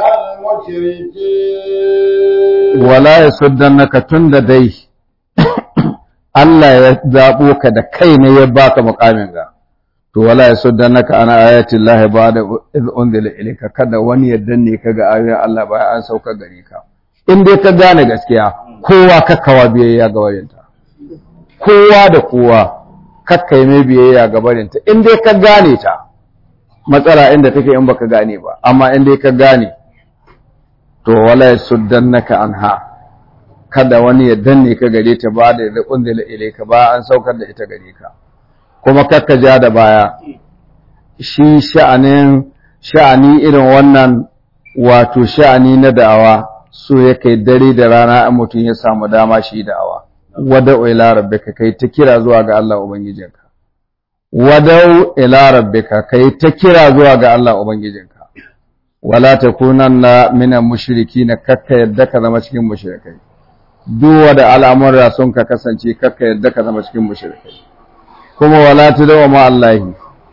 المشركين wala yasuddannaka tunda dai Allah ya zabo ka da kai ne ya baka mukamin ga to wala yasuddannaka ana ayati Allah ba'da iz unzila ilayka kada wani ya danne ka ga ayoyin Allah bayan an sauka gare ka in dai ka gane gaskiya kowa kakkawa biyayya ga warinta kowa da kowa kakkai mai biyayya ga barinta in dai ka gane ta matsala inda take in baka gane ba amma in dai ka gane to wala yasuddannaka anha kada wani ya danne ka gare ta ba da unzila ilayka ba an saukar da ita gare ka kuma kakka ja da baya shi sha'anin sha'ani irin wannan wato sha'ani na da'awa so ya kai dare da rana in mutum ya samu dama shi da'awa wada'u ila rabbika kai ta kira zuwa ga Allah ubangijinka wada'u ila rabbika kai ta kira zuwa ga Allah ubangijinka wala takunanna minal mushrikin kakka yadda ka zama cikin mushrikai duk wanda al'amura sun ka kasance kakka yadda ka zama cikin mushrikai kuma wala tadawa ma Allahi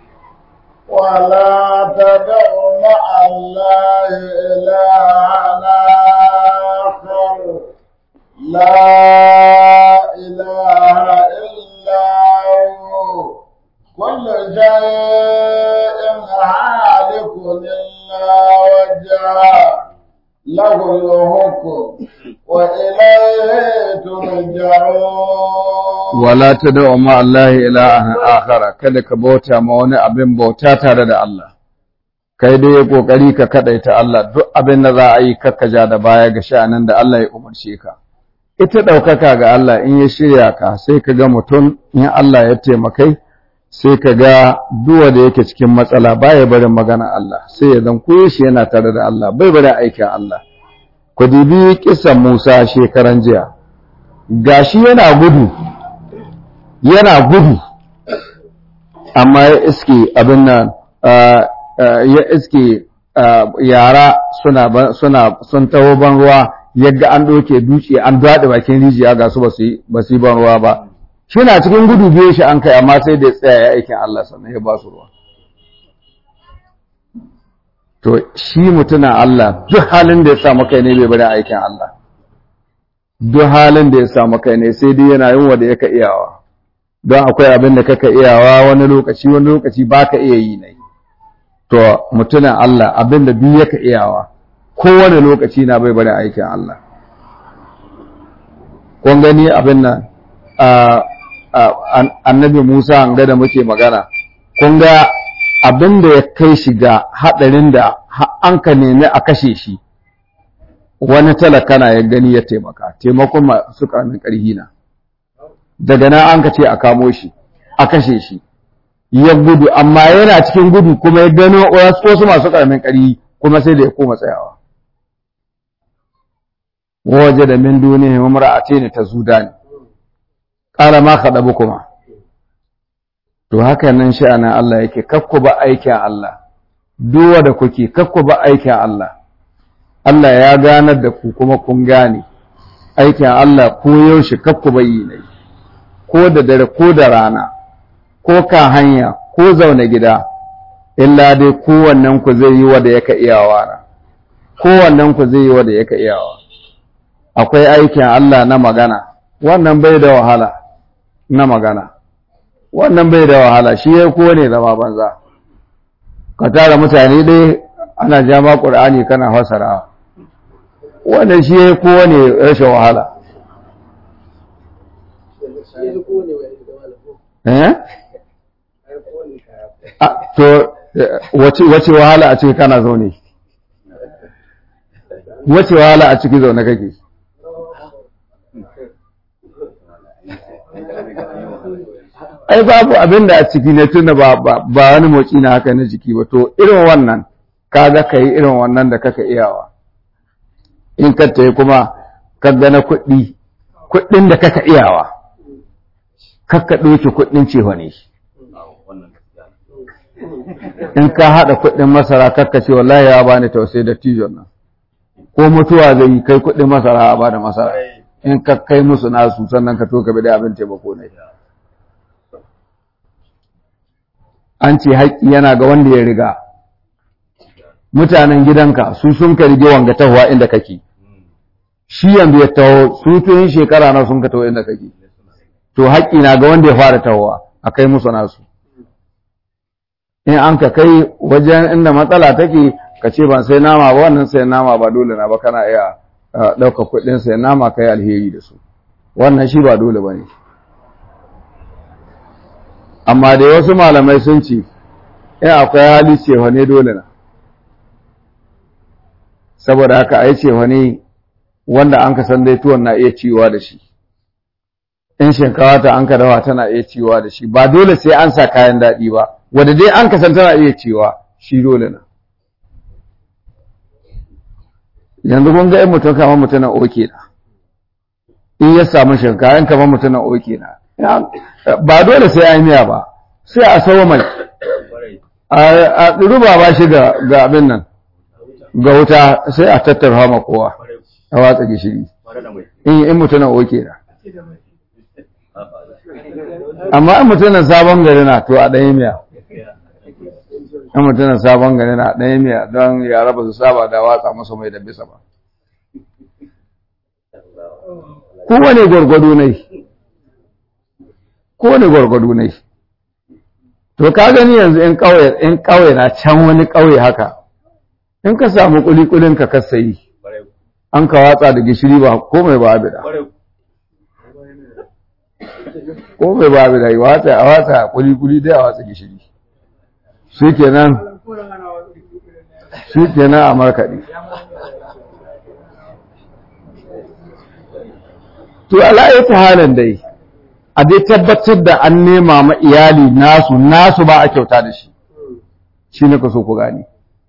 ولا تدع مع الله إلها آخر لا إله إلا هو كل شيء هالك إلا وجهه له الحكم وإليه ترجعون wala tadawa ma Allahi ilahan akhara kada ka bauta ma wani abin bauta tare da Allah kai dai ya kokari ka kadaita Allah duk abin da za a yi kakkaja da baya ga sha'anin da Allah ya umarce ka ita ɗaukaka ga Allah in ya shirya ka sai ka ga mutum in Allah ya taimakai sai ka ga duwa da yake cikin matsala baya barin magana Allah sai ya zan koyo shi yana tare da Allah bai barin aikin Allah ku dibi kisan Musa shekaran jiya gashi yana gudu yana gudu amma ya iske abin nan ya iske yara suna suna sun taho ban ruwa yadda an ɗauke dutse an daɗe bakin rijiya ga su ba su yi ban ruwa ba shi na cikin gudu biyo shi an kai amma sai da ya tsaya ya aikin Allah sannan ya ba su ruwa to shi mutuna Allah duk halin da ya samu kai ne bai bari aikin Allah duk halin da ya samu kai ne sai dai yana yin wanda yaka iyawa don akwai abin da kaka iyawa wani lokaci wani lokaci baka iya yi ne to mutunan Allah abin da duk yaka iyawa kowane lokaci na bai bari aikin Allah kun gani abin nan annabi Musa an ga da muke magana kun ga abin da ya kai shi ga haɗarin da an ka nemi a kashe shi wani talaka na ya gani ya taimaka taimakon masu ƙaramin ƙarhi na daga nan an ka ce a kamo shi a kashe shi ya gudu amma yana cikin gudu kuma ya gano wasu masu ƙaramin ƙari kuma sai da ya koma tsayawa waje da min duniya mamra'ate ne ta zudani ƙara ma kaɗabu kuma to haka nan sha'anin Allah yake kakku ba aikin Allah duwa da kuke kakku ba aikin Allah Allah ya ganar da ku kuma kun gane aikin Allah ko yaushe kakku bayi ne ko da dare ko da rana ko kan hanya ko zaune gida illa dai kowannen ku zai yi wanda yaka iyawa na kowannen ku zai yi wanda yaka iyawa akwai aikin Allah na magana wannan bai da wahala na magana wannan bai da wahala shi ya kowane zama banza ka tara mutane dai ana jama ƙur'ani kana fasara wannan shi ya kowane rashin wahala eh to wace wahala a ciki kana zaune wace wahala a ciki zaune kake ai babu abin da a ciki ne tunda ba ba wani motsi na haka na jiki ba to irin wannan kaga kai irin wannan da kaka iyawa in ka tayi kuma ka gana kuɗi kuɗin da kaka iyawa kakka ɗauki kuɗin cewa ne in ka haɗa kuɗin masara kakka ce wallahi ya bani tausayi da tijon nan ko mutuwa zai yi kai kuɗin masara a bada masara in ka kai musu nasu sannan ka to ka bi da abin taimako ne an ce haƙƙi yana ga wanda ya riga mutanen gidanka su sun ka rige wanga tahowa inda kake shi yanzu ya taho su tun shekara na sun ka taho inda kake to haƙƙi na ga wanda ya fara tahowa a kai musu nasu in an ka kai wajen inda matsala take ka ce ban sai nama ba wannan sai nama ba dole na ba kana iya ɗaukar kuɗin sai nama kai alheri da su wannan shi ba dole ba ne amma da wasu malamai sun ce in akwai hali cewa ne dole na saboda haka a yi cewa ne wanda an ka san dai tuwon na iya ciwa da shi in shinkawa ta an ka dawa tana iya ciwa da shi ba dole sai an sa kayan daɗi ba wanda dai an ka san tana iya ciwa shi dole na yanzu kun ga in mutum kamar mutum na oke na in ya samu shinkawa in kamar mutum na oke na ba dole sai an miya ba sai a sawo mai a ruba ba shi ga abin nan ga wuta sai a tattara ma kowa a watsa gishiri in in mutunan oke na amma in mutunan sabon gari na to a ɗaya miya in mutunan sabon gari na ɗaya miya don yara ba su saba da watsa masa mai da bisa ba kowane gwargwado ne kowane gwargwado ne to ka gani yanzu in ƙauye in ƙauye na can wani ƙauye haka in ka samu kulikulin ka kasayi an ka watsa da gishiri ba komai ba abida komai ba abida yi watsa a watsa kulikuli dai a watsa gishiri shi kenan shi kenan a markaɗe to ala ta halin dai a dai tabbatar da an nema ma iyali nasu nasu ba a kyauta da shi shi ne ka so ku gani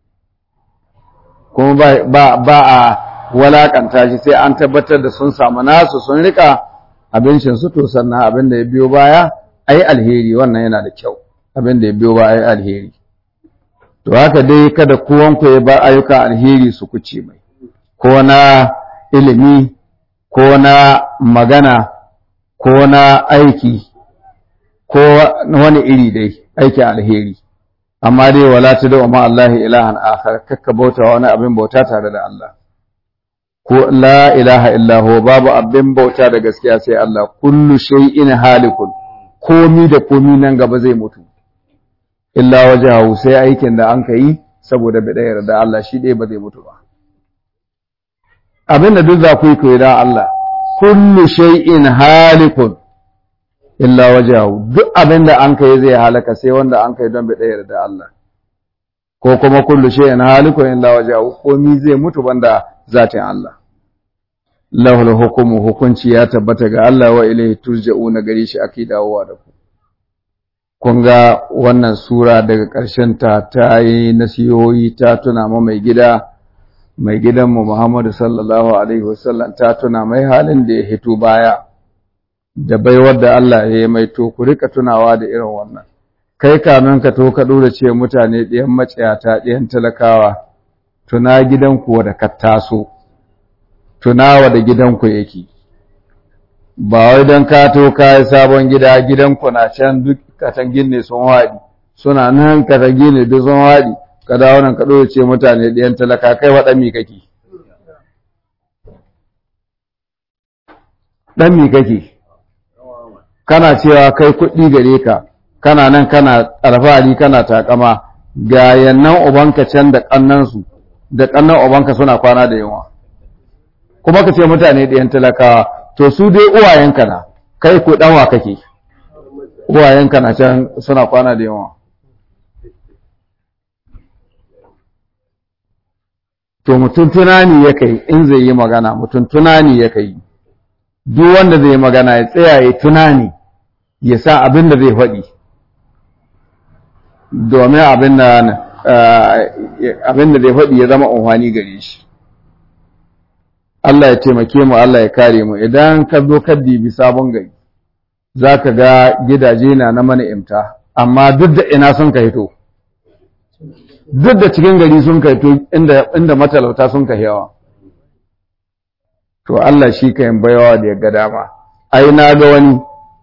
kuma ba a walakanta shi sai an tabbatar da sun samu nasu sun rika abincin su to sannan abin da ya biyo baya a yi alheri wannan yana da kyau abin da ya biyo baya a yi alheri to haka dai kada kowanku ya bar ayyuka alheri su kuce mai ko na ilimi ko na magana ko na aiki ko wani iri dai aikin alheri amma dai wala ta da ma Allah ilahan akhar kakka bauta wani abin bauta tare da Allah ko la ilaha illa babu abin bauta da gaskiya sai Allah kullu shay'in halikun komi da komi nan gaba zai mutu illa wajahu sai aikin da an yi saboda bidayar da Allah shi dai ba zai mutu ba abin da duk za ku yi koyi da Allah kullu shay'in halikun illa wajahu duk abin da an kai zai halaka sai wanda an kai don bidayar da Allah ko kuma kullu shay'in halikun illa wajahu komi zai mutu banda zatin Allah lahul hukumu hukunci ya tabbata ga Allah wa ilaihi turja'una gare shi ake dawowa da ku kun ga wannan sura daga ƙarshen ta ta yi nasihohi ta tuna ma mai gida mai gidanmu Muhammadu sallallahu alaihi wasallam ta tuna mai halin da ya hito baya da baiwar da Allah ya yi mai to ku rika tunawa da irin wannan kai kamin ka to ka dora ce mutane ɗiyan maciyata ɗiyan talakawa tuna gidanku da ka taso tunawa da gidanku yake ba wai don ka to ka yi sabon gida gidanku na can duk katangin ne sun haɗi suna nan katangin ne duk sun haɗi ka dawo nan ka ɗora ce mutane ɗiyan talaka kai wa ɗan mi kake ɗan mi kake kana cewa kai kuɗi gare ka kana nan kana alfahari kana takama ga yannan ubanka can da ƙannansu da ƙannan ubanka suna kwana da yawa kuma ka ce mutane ɗayan talakawa to su dai uwayenka na kai ko ɗanwa kake uwayenka na can suna kwana da yawa to mutum tunani ya kai in zai yi magana mutum tunani ya kai duk wanda zai yi magana ya tsaya ya tunani ya sa abin da zai faɗi domin abin da abin da zai faɗi ya zama unhwani gare shi Allah ya taimake mu Allah ya kare mu idan ka zo ka dibi sabon gari za ka ga gidaje na na mana'imta amma duk da ina sun ka hito duk da cikin gari sun ka hito inda matalauta sun ka yawa to Allah shi ka yin bayawa da ya ga dama ai na ga wani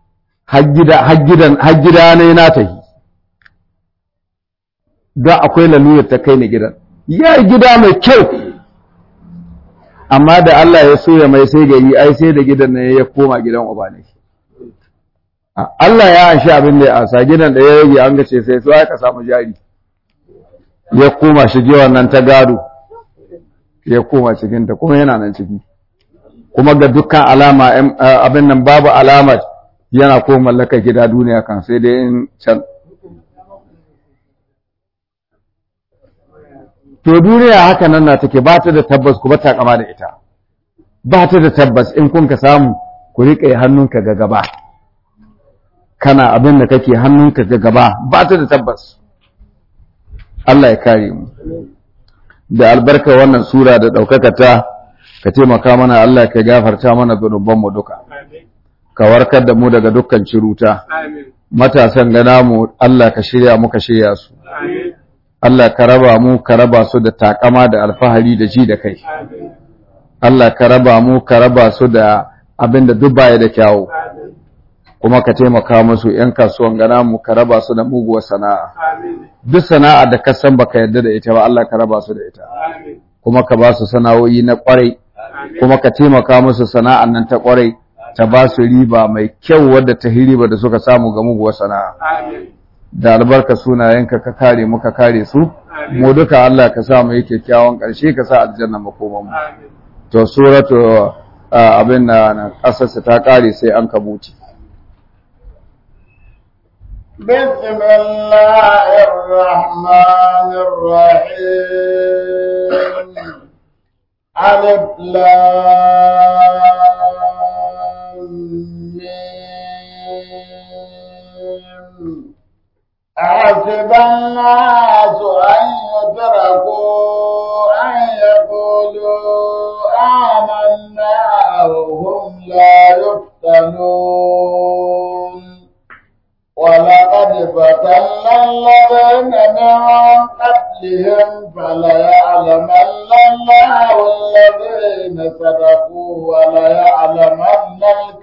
har gida ne na tahi don akwai lalurar ta kai ni gidan ya yi gida mai kyau amma da Allah ya soya mai sai gari ai sai da gidan ne ya koma gidan uba ne Allah ya anshi abin da ya asa gidan da ya rage an gace sai so aka samu jari ya koma shige wannan ta gado ya koma cikinta kuma yana nan ciki kuma ga dukkan alama abin nan babu alamar yana ko mallaka gida duniya kan sai dai in can to duniya haka nan na take ba ta da tabbas ku ba ta kama da ita ba ta da tabbas in kun ka samu ku riƙe hannunka ga gaba kana abin da kake hannunka ga gaba ba ta da tabbas Allah ya kare mu da albarka wannan sura da ɗaukaka ta ka taimaka mana Allah ka gafarta mana zunubanmu duka ka warkar da mu daga dukkan ciruta matasan gana mu Allah ka shirya mu ka shirya su Allah ka raba mu ka raba su da takama da alfahari da ji da kai Allah ka raba mu ka raba su da abin da duk baya da kyawu kuma ka taimaka musu ‘yan kasuwan gana mu ka raba su da muguwar sana'a duk sana'a da ka san baka yarda da ita ba Allah ka raba su da ita kuma ka ba su sana'o'i na kwarai kuma ka taimaka musu sana'an nan ta kwarai ta ba su riba mai kyau wadda ta riba da suka samu ga muguwar sana'a da albarka sunayenka ka kare mu ka kare su mu duka Allah ka sa mu yi kyakkyawan ƙarshe ka sa aljanna makoman mu to suratu abin da ƙasarsa ta kare sai an kabuci بسم الله الرحمن الرحيم ألف لام ميم أحسب الناس أن يتركوا أن يقولوا آمنا وهم لا يفتنون ولقد فتنا الذين من قبلهم فليعلمن الله الذين صدقوا وليعلمن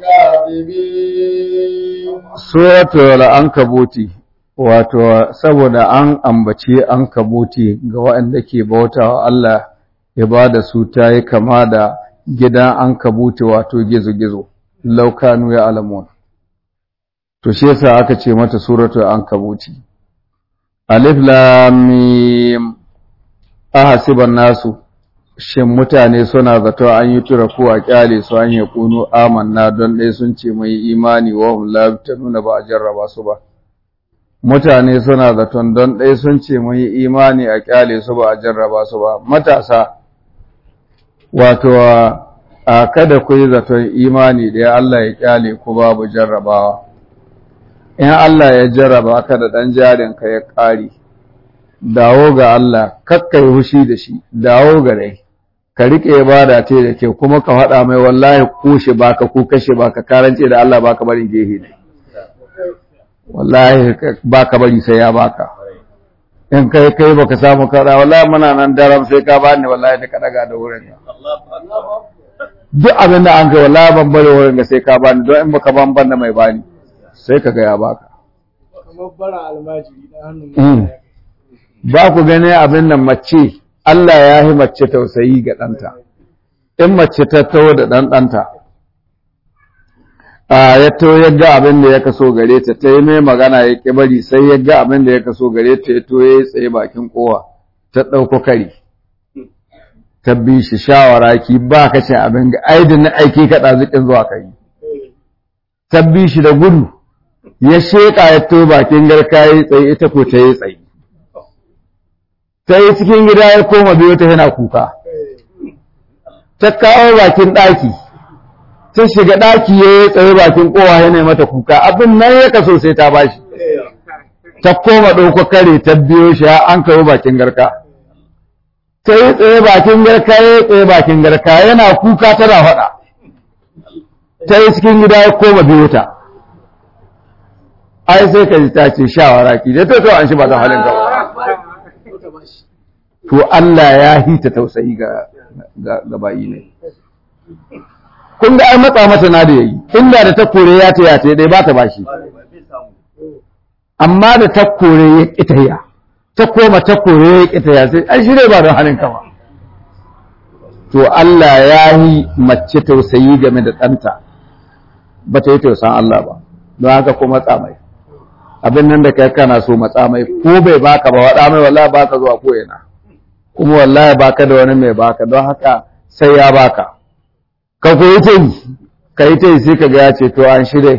الكاذبين suratul ankabuti wato saboda an ambace ankabuti ga waɗanda ke bautawa Allah ibada su ta yi kama da gidan ankabuti wato gizo-gizo laukanu ya alamun to shi yasa aka ce mata suratul ankabuti alif lam mim ahasiban nasu shin mutane suna zato an yi tura ko a kyale su an yi kunu amanna don ɗaya sun ce mai imani wa hum la nuna ba a jarraba su ba mutane suna zaton don ɗaya sun ce mai imani a kyale su ba a jarraba su ba matasa wato a kada ku yi zaton imani da ya Allah ya kyale ku babu jarrabawa in Allah ya jarraba ka da ɗan jarinka ya ƙari dawo ga Allah kakka yi hushi da shi dawo ga rai ka riƙe ibada ce da ke kuma ka faɗa mai wallahi ko shi baka ko kashe baka karance da Allah baka bari gehe ne wallahi baka bari sai ya baka in kai kai baka samu kara wallahi muna nan daram sai ka bani wallahi da ka daga da wurin duk abin da an kai wallahi ban bari wurin ga sai ka bani don in baka ban ban da mai bani sai ka ga ya baka kamar bara almajiri da hannun ba ku gane abin nan mace Allah ya yi mace tausayi ga ɗanta in mace ta taho da ɗan ɗanta a ya to ya ga abin da ya kaso gare ta ta yi mai magana ya ƙi bari sai ya ga abin da ya kaso gare ta ya to ya yi tsaye bakin kowa ta ɗauko kari ta bi shi shawara ki ba ka cin abin ga aidin na aiki ka ɗazikin zuwa kari ta bi shi da gudu ya sheƙa ya to bakin garka ya yi tsaye ita ko ta yi tsaye ta yi cikin gida ya koma biyo ta yana kuka ta kawo bakin ɗaki ta shiga ɗaki ya yi tsaye bakin kowa ya mata kuka abin nan ya kaso sai ta bashi ta koma ɗauko kare ta biyo shi an kawo bakin garka ta yi tsaye bakin garka ya yi tsaye bakin garka yana kuka tana faɗa ta yi cikin gida ya koma biyo ta ai sai ka ji ta ce shawara ki da ta to an shi ba ta halin ka to Allah ya hita tausayi ga ga bayi ne kun ga ai matsa mata na da yayi inda da ta kore ya ta ya ta dai ba ta bashi amma da ta kore ya kitaya ta koma ta kore ya kitaya sai ai shi dai ba don halin ka ba to Allah ya yi mace tausayi game da ɗanta ba ta yi tausan Allah ba don haka ko matsa mai abin nan da kai kana so matsa mai ko bai baka ba waɗa mai wallahi baka zuwa ko ina kuma wallahi baka da wani mai baka don haka sai ya baka ka koyi ta yi ka yi ta yi sai ka ga ya ce to an shirya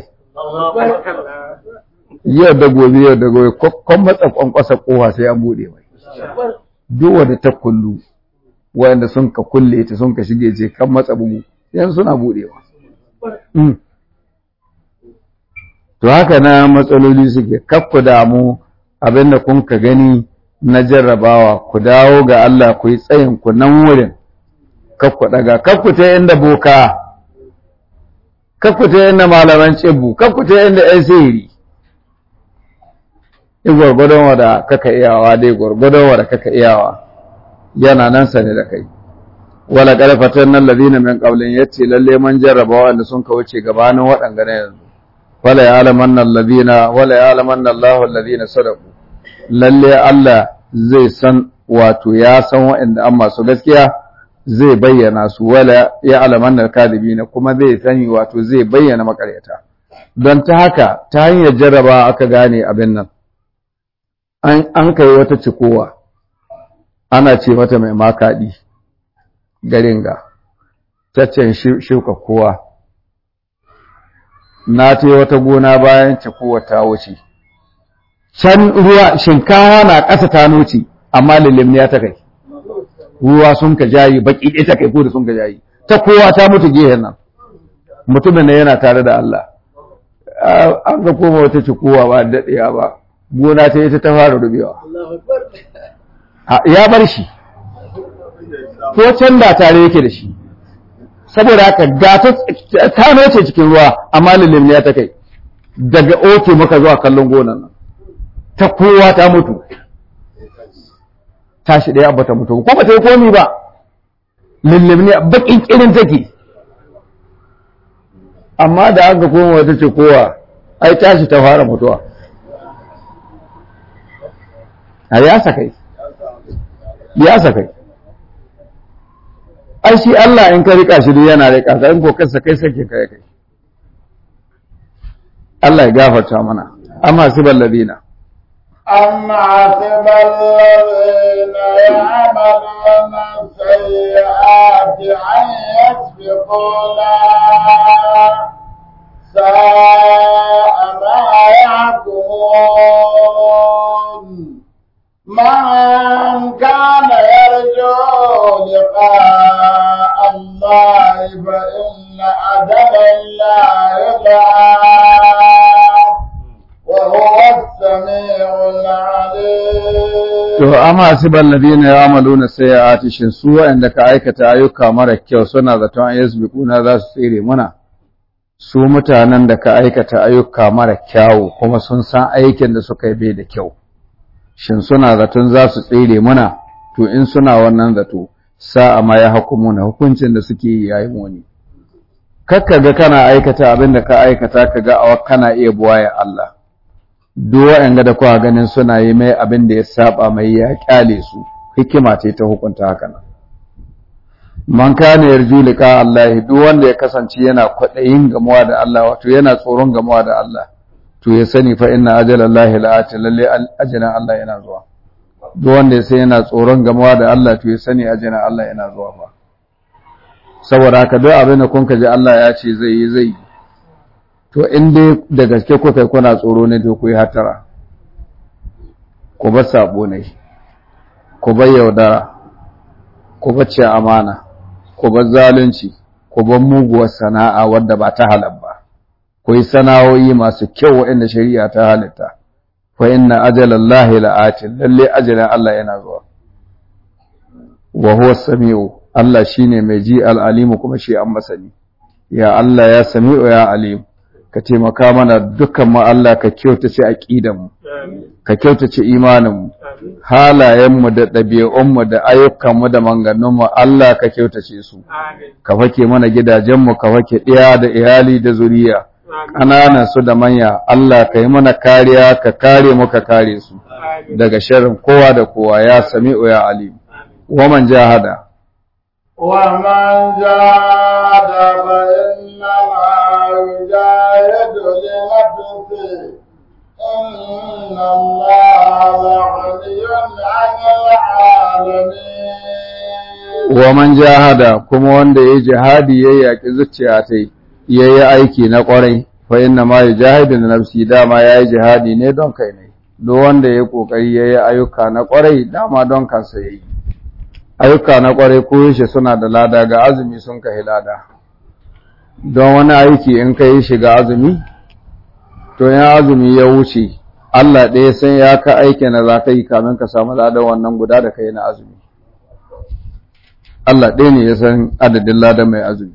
yau da gobe yau da gobe kwan matsa kwankwasa kowa sai an buɗe mai duk wanda ta kullu wanda sun ka kulle ta sun ka shige ce kan matsa bugu yan suna buɗewa to haka na matsaloli suke kakku damu abinda kun ka gani na jarrabawa ku dawo ga Allah ku yi tsayin ku nan wurin kakku daga kakku ta inda boka kakku ta inda malaman cibu kakku ta inda yan sihiri in gwargwadon wada kaka iyawa dai gwargwadon wada kaka iyawa yana nan sane da kai wala karfatan nan ladina min qablin yace lalle man jarraba wanda sun ka wuce gabanin waɗanga na yanzu wala ya'lamanna alladhina wala ya'lamanna Allahu alladhina sadaqu lalle Allah zai san wato ya san waɗanda an masu gaskiya zai bayyana su wala ya'lamanna alkadibina kuma zai sani wato zai bayyana makaryata don ta haka ta hanyar jarraba aka gane abin nan an an kai wata cikowa ana ce mata mai makaɗi garin ga taccen shuka kowa na ta wata gona bayan cikowa ta wuce can ruwa shinkawa na ƙasa ta noce amma lilimniya ta kai ruwa sun ka jayi baki ɗaya ta kai ko da sun ka jayi ta kowa ta mutu gehen nan mutumin na yana tare da Allah an ga koma wata cikowa ba daɗewa ba gona ta ita ta fara rubewa ya bar shi ko can da tare yake da shi saboda haka ga ta noce cikin ruwa amma lilimniya ta kai daga oke muka zuwa kallon gonan nan ta kowa ta mutu tashi ɗaya ba ta mutu ko ba ta yi komi ba lilimniya bakin kirin take amma da aka koma wata ce kowa ai tashi ta fara mutuwa a ya sakai ya sakai ai shi Allah in ka rika shi yana rika ka in ko kansa kai sake kai kai Allah ya gafarta mana amma sibal ladina أم حسب الذين يعملون السيئات أن يسبقونا ساء ما يحكمون من كان يرجو لقاء الله أجل الله لآت وهو السميع العليم To, amma su balladina ya amalu na sai ya atishin su waɗanda ka aikata ayyuka mara kyau suna zaton yasbiquna za su tsere muna. Su mutanen da ka aikata ayyuka mara kyawu kuma sun san aikin da suka yi bai da kyau. Shin suna zaton za su tsere muna? To, in suna wannan zato, sa'a ma ya hukumuna hukuncin da suke yi yayi muni. Kakka ga kana aikata abin da ka aikata ka ga awa kana iya buwaye Allah. duk waɗanda da kuwa ganin suna yi mai abin da ya saba mai ya kyale su hikima ce ta hukunta haka nan man kana yarju liqa Allah duk wanda ya kasance yana kwaɗayin gamuwa da Allah wato yana tsoron gamuwa da Allah to ya sani fa inna ajalallahi la'ati lalle ajalan Allah yana zuwa duk wanda ya san yana tsoron gamuwa da Allah to ya sani ajalan Allah yana zuwa fa saboda haka duk abin da kun ji Allah ya ce zai yi zai yi to in dai da gaske kuka yi kuna tsoro ne to ku yi hatara ku bar sabo ne ku bar yaudara ku bar ce amana ku bar zalunci ku bar muguwar sana'a wadda ba ta halal ba ku yi sana'o'i masu kyau waɗanda shari'a ta halitta fa inna ajalallahi la'atin lalle ajalin Allah yana zuwa wa huwa samiu Allah shine mai ji al-alimu kuma shi an masani ya Allah ya sami'u ya alimu ka taimaka mana dukkan mu Allah ka kyautace aqidanmu ka kyautace imaninmu halayenmu da ɗabi'unmu da ayyukanmu da manganunmu Allah ka kyautace su ka fake mana gidajenmu ka fake ɗiya da iyali da zuriya ƙananan su da manya Allah ka yi mana kariya ka kare mu ka kare su daga sharrin kowa da kowa ya sami'u ya alim wa man jahada ومن جاهد فإنما يجاهد لنفسه إن الله لغني عن العالمين wa man jahada kuma wanda ya jihadi ya yaƙi zuciya ta ya yi aiki na ƙwarai fa inna ma yujahidu na nafsi dama ya yi jihadi ne don kai ne duk wanda ya ƙoƙari ya yi ayyuka na ƙwarai dama don kansa ya yi ayyuka na ƙwarai ko shi suna da lada ga azumi sun kai lada don wani aiki in ka yi shiga azumi to yin azumi ya wuce Allah ɗaya san ya ka aiki na za ka yi kamin ka samu ladan wannan guda da ka yi na azumi Allah ɗaya ne ya san adadin ladan mai azumi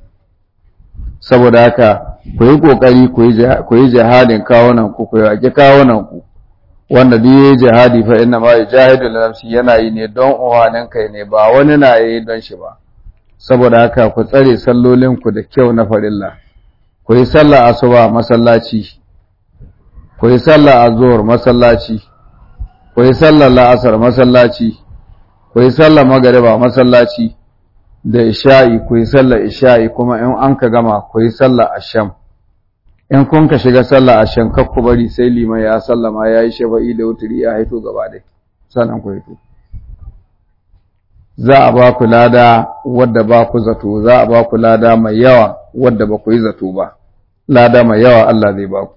saboda haka ku yi ƙoƙari ku yi jihadin kawunan ku ku yaƙi kawunan ku wanda duk yayi jihadi fa inna ma yajahidu li nafsi yana yi ne don uwanin kai ne ba wani na yi don shi ba saboda haka ku tsare sallolin ku da kyau na farilla ku yi sallah asuba masallaci ku yi sallah azhur masallaci ku yi sallah la'asar masallaci ku yi sallah magriba masallaci da isha'i ku yi sallah isha'i kuma in an ka gama ku yi sallah asham in kun ka shiga sallah a shankar ku bari sai liman ya sallama ya yi shafa'i da wuturi ya haito gaba dai sannan ku haito za a ba ku lada wadda ba ku zato za a ba ku lada mai yawa wadda ba ku yi zato ba lada mai yawa Allah zai ba ku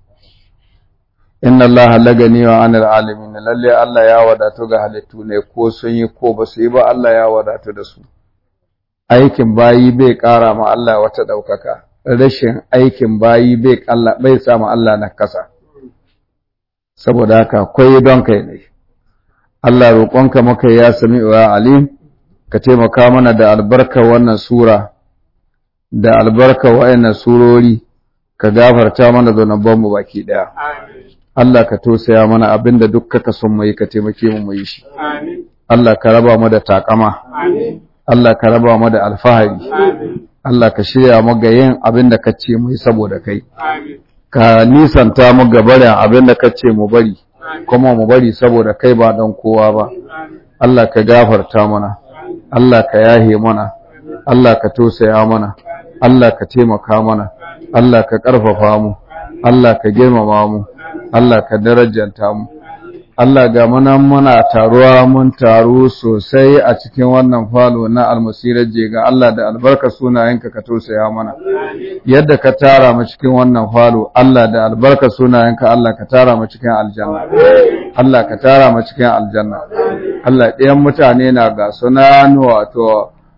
inna Allah lagani wa anil alamin lalle Allah ya wadatu ga halittu ne ko sun yi ko ba su yi ba Allah ya wadatu da su aikin bayi bai ƙara ma Allah wata ɗaukaka rashin aikin bayi bai Allah bai samu Allah na kasa saboda haka koyi don kai ne Allah roƙonka maka ya sami wa alim ka taimaka mana da albarkar wannan sura da albarkar wayannan surori ka gafarta mana zunuban mu baki daya Allah ka tosaya mana abinda duk kaka son mu yi ka taimake mu mu yi shi Allah ka raba mu da takama Allah ka raba mu da alfahari Allah ka shirya mu ga yin abin da ka ce mu yi saboda kai. Ka nisanta mu ga barin abin da ka ce mu bari, kuma mu bari saboda kai ba don kowa ba. Allah ka gafarta mana, Allah ka yahe mana, Allah ka tosaya mana, Allah ka taimaka mana, Allah ka ƙarfafa mu, Allah ka girmama mu, Allah ka darajanta mu. Allah ga muna muna taruwa mun taru sosai a cikin wannan falo na almasirar ga Allah da albarka sunayenka ka tausaya mana yadda ka tara mu cikin wannan falo Allah da albarka sunayenka Allah ka tara mu cikin aljanna Allah ka tara mu cikin aljanna Allah ɗayan mutane na ga sunan wato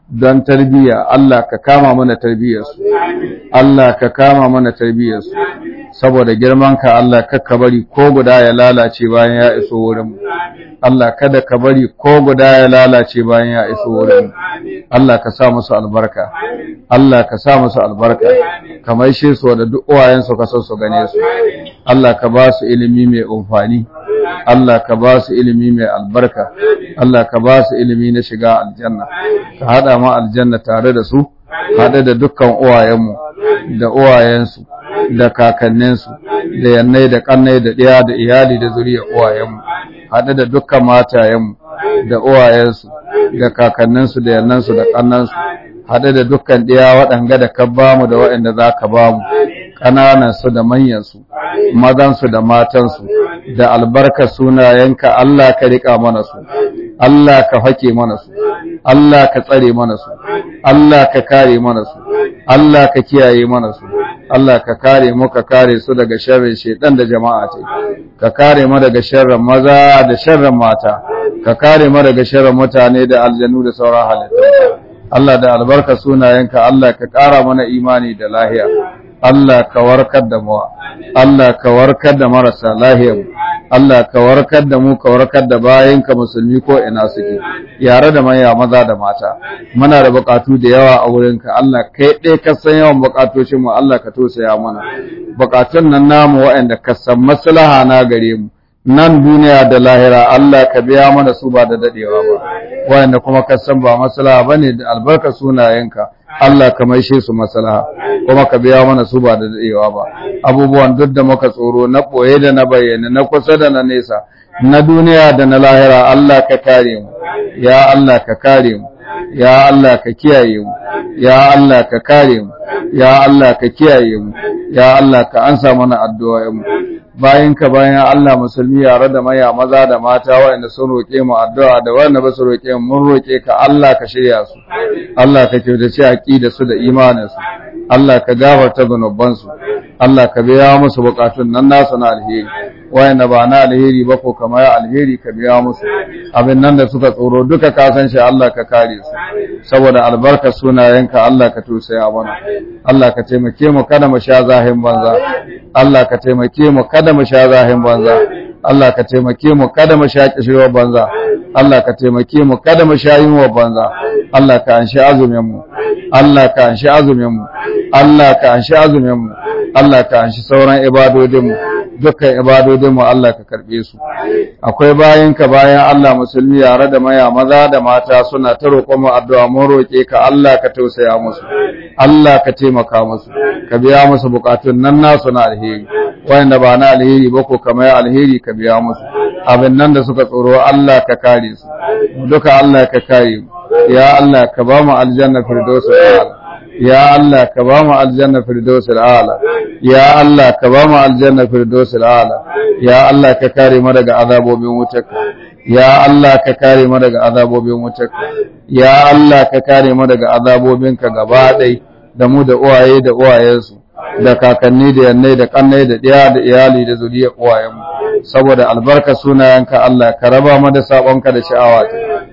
don tarbiyya Allah ka kama mana tarbiyyarsu Allah ka kama mana tarbiyyarsu saboda girman ka Allah kakka bari ko guda ya lalace bayan ya iso wurin mu Allah kada ka bari ko guda ya lalace bayan ya iso wurin mu Allah ka sa musu albarka Allah ka sa musu albarka ka maishe su da duk uwayensu ka so su gane su Allah ka ba su ilimi mai amfani Allah ka ba su ilimi mai albarka Allah ka ba su ilimi na shiga aljanna ka hada mu aljanna tare da su hade da dukkan uwayenmu da uwayensu da kakanninsu da yannai da kannai da ɗaya da iyali da zuriya uwayenmu hade da dukkan matayenmu da uwayensu da kakanninsu da yannansu da kannansu hade da dukkan ɗaya waɗanga da ka bamu da waɗanda za ka bamu ƙananansu da manyansu mazansu da matansu da albarka sunayenka Allah ka riƙa mana su Allah ka hake mana su Allah ka tsare mana su Allah ka kare mana su Allah ka kiyaye mana su Allah ka kare mu ka kare su daga sharrin shedan da jama'a ce ka kare mu daga sharrin maza da sharrin mata ka kare mu daga sharrin mutane da aljanu da sauran halittu Allah da albarka sunayenka Allah ka ƙara mana imani da lahiya Allah ka warkar da mu Allah ka warkar da marasa lahiyar mu Allah ka warkar da mu ka warkar da bayinka musulmi ko ina suke yare da manya maza da mata muna da bukatu da yawa a wurinka Allah kai ɗaya ka san yawan bukatocin mu Allah ka tosaya mana bukatun nan namu waɗanda ka san maslaha na gare mu nan duniya da lahira Allah ka biya mana su ba da dadewa ba waɗanda kuma ka san ba maslaha bane da albarka sunayenka Allah ka maishe su maslaha kuma ka biya mana su ba da dadewa ba abubuwan duk da muka tsoro na boye da na bayyana na kusa da na nesa na duniya da na lahira Allah ka kare mu ya Allah ka kare mu ya Allah ka kiyaye mu ya Allah ka kare mu ya Allah ka kiyaye mu ya Allah ka ansa mana addu'o'in mu bayan ka bayan Allah musulmi yare da maya maza da mata waɗanda sun roƙe mu addu'a da waɗanda ba su roƙe mu mun roƙe ka Allah ka shirya su Allah ka kyautace aqida su da imanin su Allah ka gafarta zunuban su Allah ka biya musu bukatun nan nasu na alheri waɗanda ba na alheri ba ko kamar alheri ka biya musu abin nan da suka tsoro duka ka san shi Allah ka kare su saboda albarka sunayenka Allah ka tusaya mana Allah ka taimake mu kada mu sha zahin banza Allah ka taimake mu kada mu sha zahin banza Allah ka taimake mu kada mu sha kishirwar banza Allah ka taimake mu kada mu sha yunwa banza Allah ka anshi azumin mu Allah ka anshi azumin mu Allah ka anshi azumin mu Allah ka anshi sauran ibadodin mu dukkan ibadodin mu Allah ka karbe su akwai bayan ka bayan Allah musulmi yare da maya maza da mata suna ta roƙon mu addu'a mun roƙe ka Allah ka tausaya musu Allah ka taimaka musu ka biya musu bukatun nan nasu na alheri wanda ba na alheri ba ko kamar alheri ka biya musu abin nan da suka tsoro Allah ka kare su duka Allah ka kare mu ya Allah ka ba mu aljanna firdaus ala ya Allah ka ba mu aljanna firdaus ala ya Allah ka ba mu aljanna firdaus ala ya Allah ka kare mu daga azabobin wutarka ya Allah ka kare mu daga azabobin wutarka ya Allah ka kare mu daga azabobinka gaba ɗai da mu da uwaye da uwayensu da kakanni da yannai da kannai da ɗiya da iyali da zuriyar uwayenmu saboda albarka sunayenka Allah ka raba mu da sabonka da sha'awa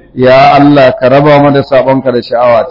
ya Allah ka raba mu da sabonka da sha'awa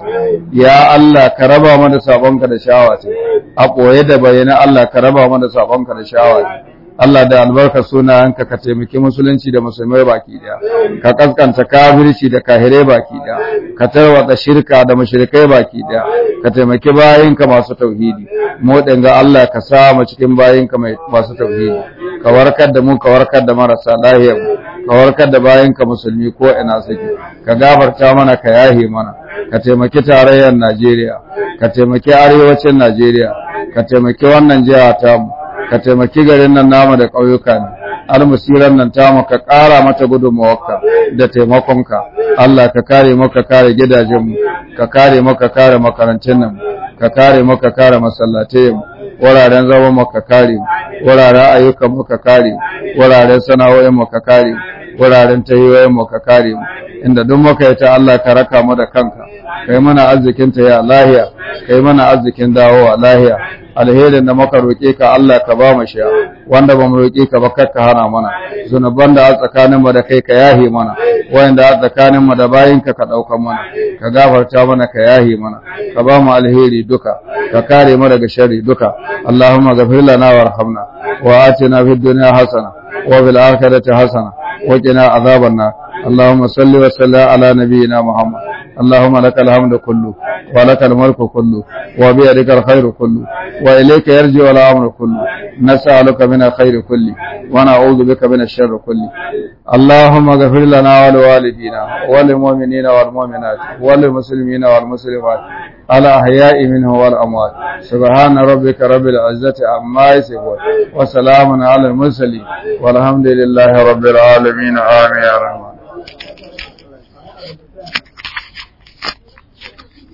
ya Allah ka raba mu da sabonka da sha'awa a ɓoye da bayyana Allah ka raba mu da sabonka da sha'awa Allah da albarka sunayenka ka taimaki musulunci da musulmai baki daya ka kaskanta kafirci da kahirai baki daya ka tarwata shirka da mushrikai baki daya ka taimaki bayinka masu tauhidi mu dinga Allah ka sa mu cikin bayinka masu tauhidi ka warkar da mu ka warkar da marasa lahiya ka warkar da bayinka musulmi ko ina suke ka gafarta mana ka yahe mana ka taimaki tarayyar Najeriya ka taimaki arewacin Najeriya ka taimaki wannan jiha tamu ka taimaki garin nan namu da ƙauyuka ne almusiran nan tamu ka ƙara mata gudunmawarka da taimakonka Allah ka kare mu ka kare gidajenmu ka kare mu ka kare makarantun nan ka kare mu ka kare masallatai mu wuraren zaman mu ka kare wuraren ayyukan mu ka kare wuraren sana'o'in mu ka kare wuraren tahiyoyin mu ka kare mu inda duk muka yi ta Allah ka raka mu da kanka kai mana arzikin ta ya lahiya kai mana arzikin dawowa lahiya alherin da muka roƙe ka Allah ka ba mu shi wanda ba mu roƙe ka ba kar ka hana mana zunuban da a tsakanin mu da kai ka yahe mana wanda a tsakanin mu da bayin ka ka ɗauka mana ka gafarta mana ka yahe mana ka ba mu alheri duka ka kare mu daga sharri duka Allahumma ghafir lana warhamna wa atina fid dunya hasana wa fil akhirati hasana wa qina adhaban nar اللهم صل وسلم على نبينا محمد اللهم لك الحمد كله ولك الملك كله وبيدك الخير كله وإليك يرجع الأمر كله نسألك من الخير كله ونعوذ بك من الشر كله اللهم اغفر لنا ولوالدينا وللمؤمنين والمؤمنات وللمسلمين والمسلمات الأحياء منه والأموات سبحان ربك رب العزة عما يصفون وسلام على المرسلين والحمد لله رب العالمين آمين يا رحمن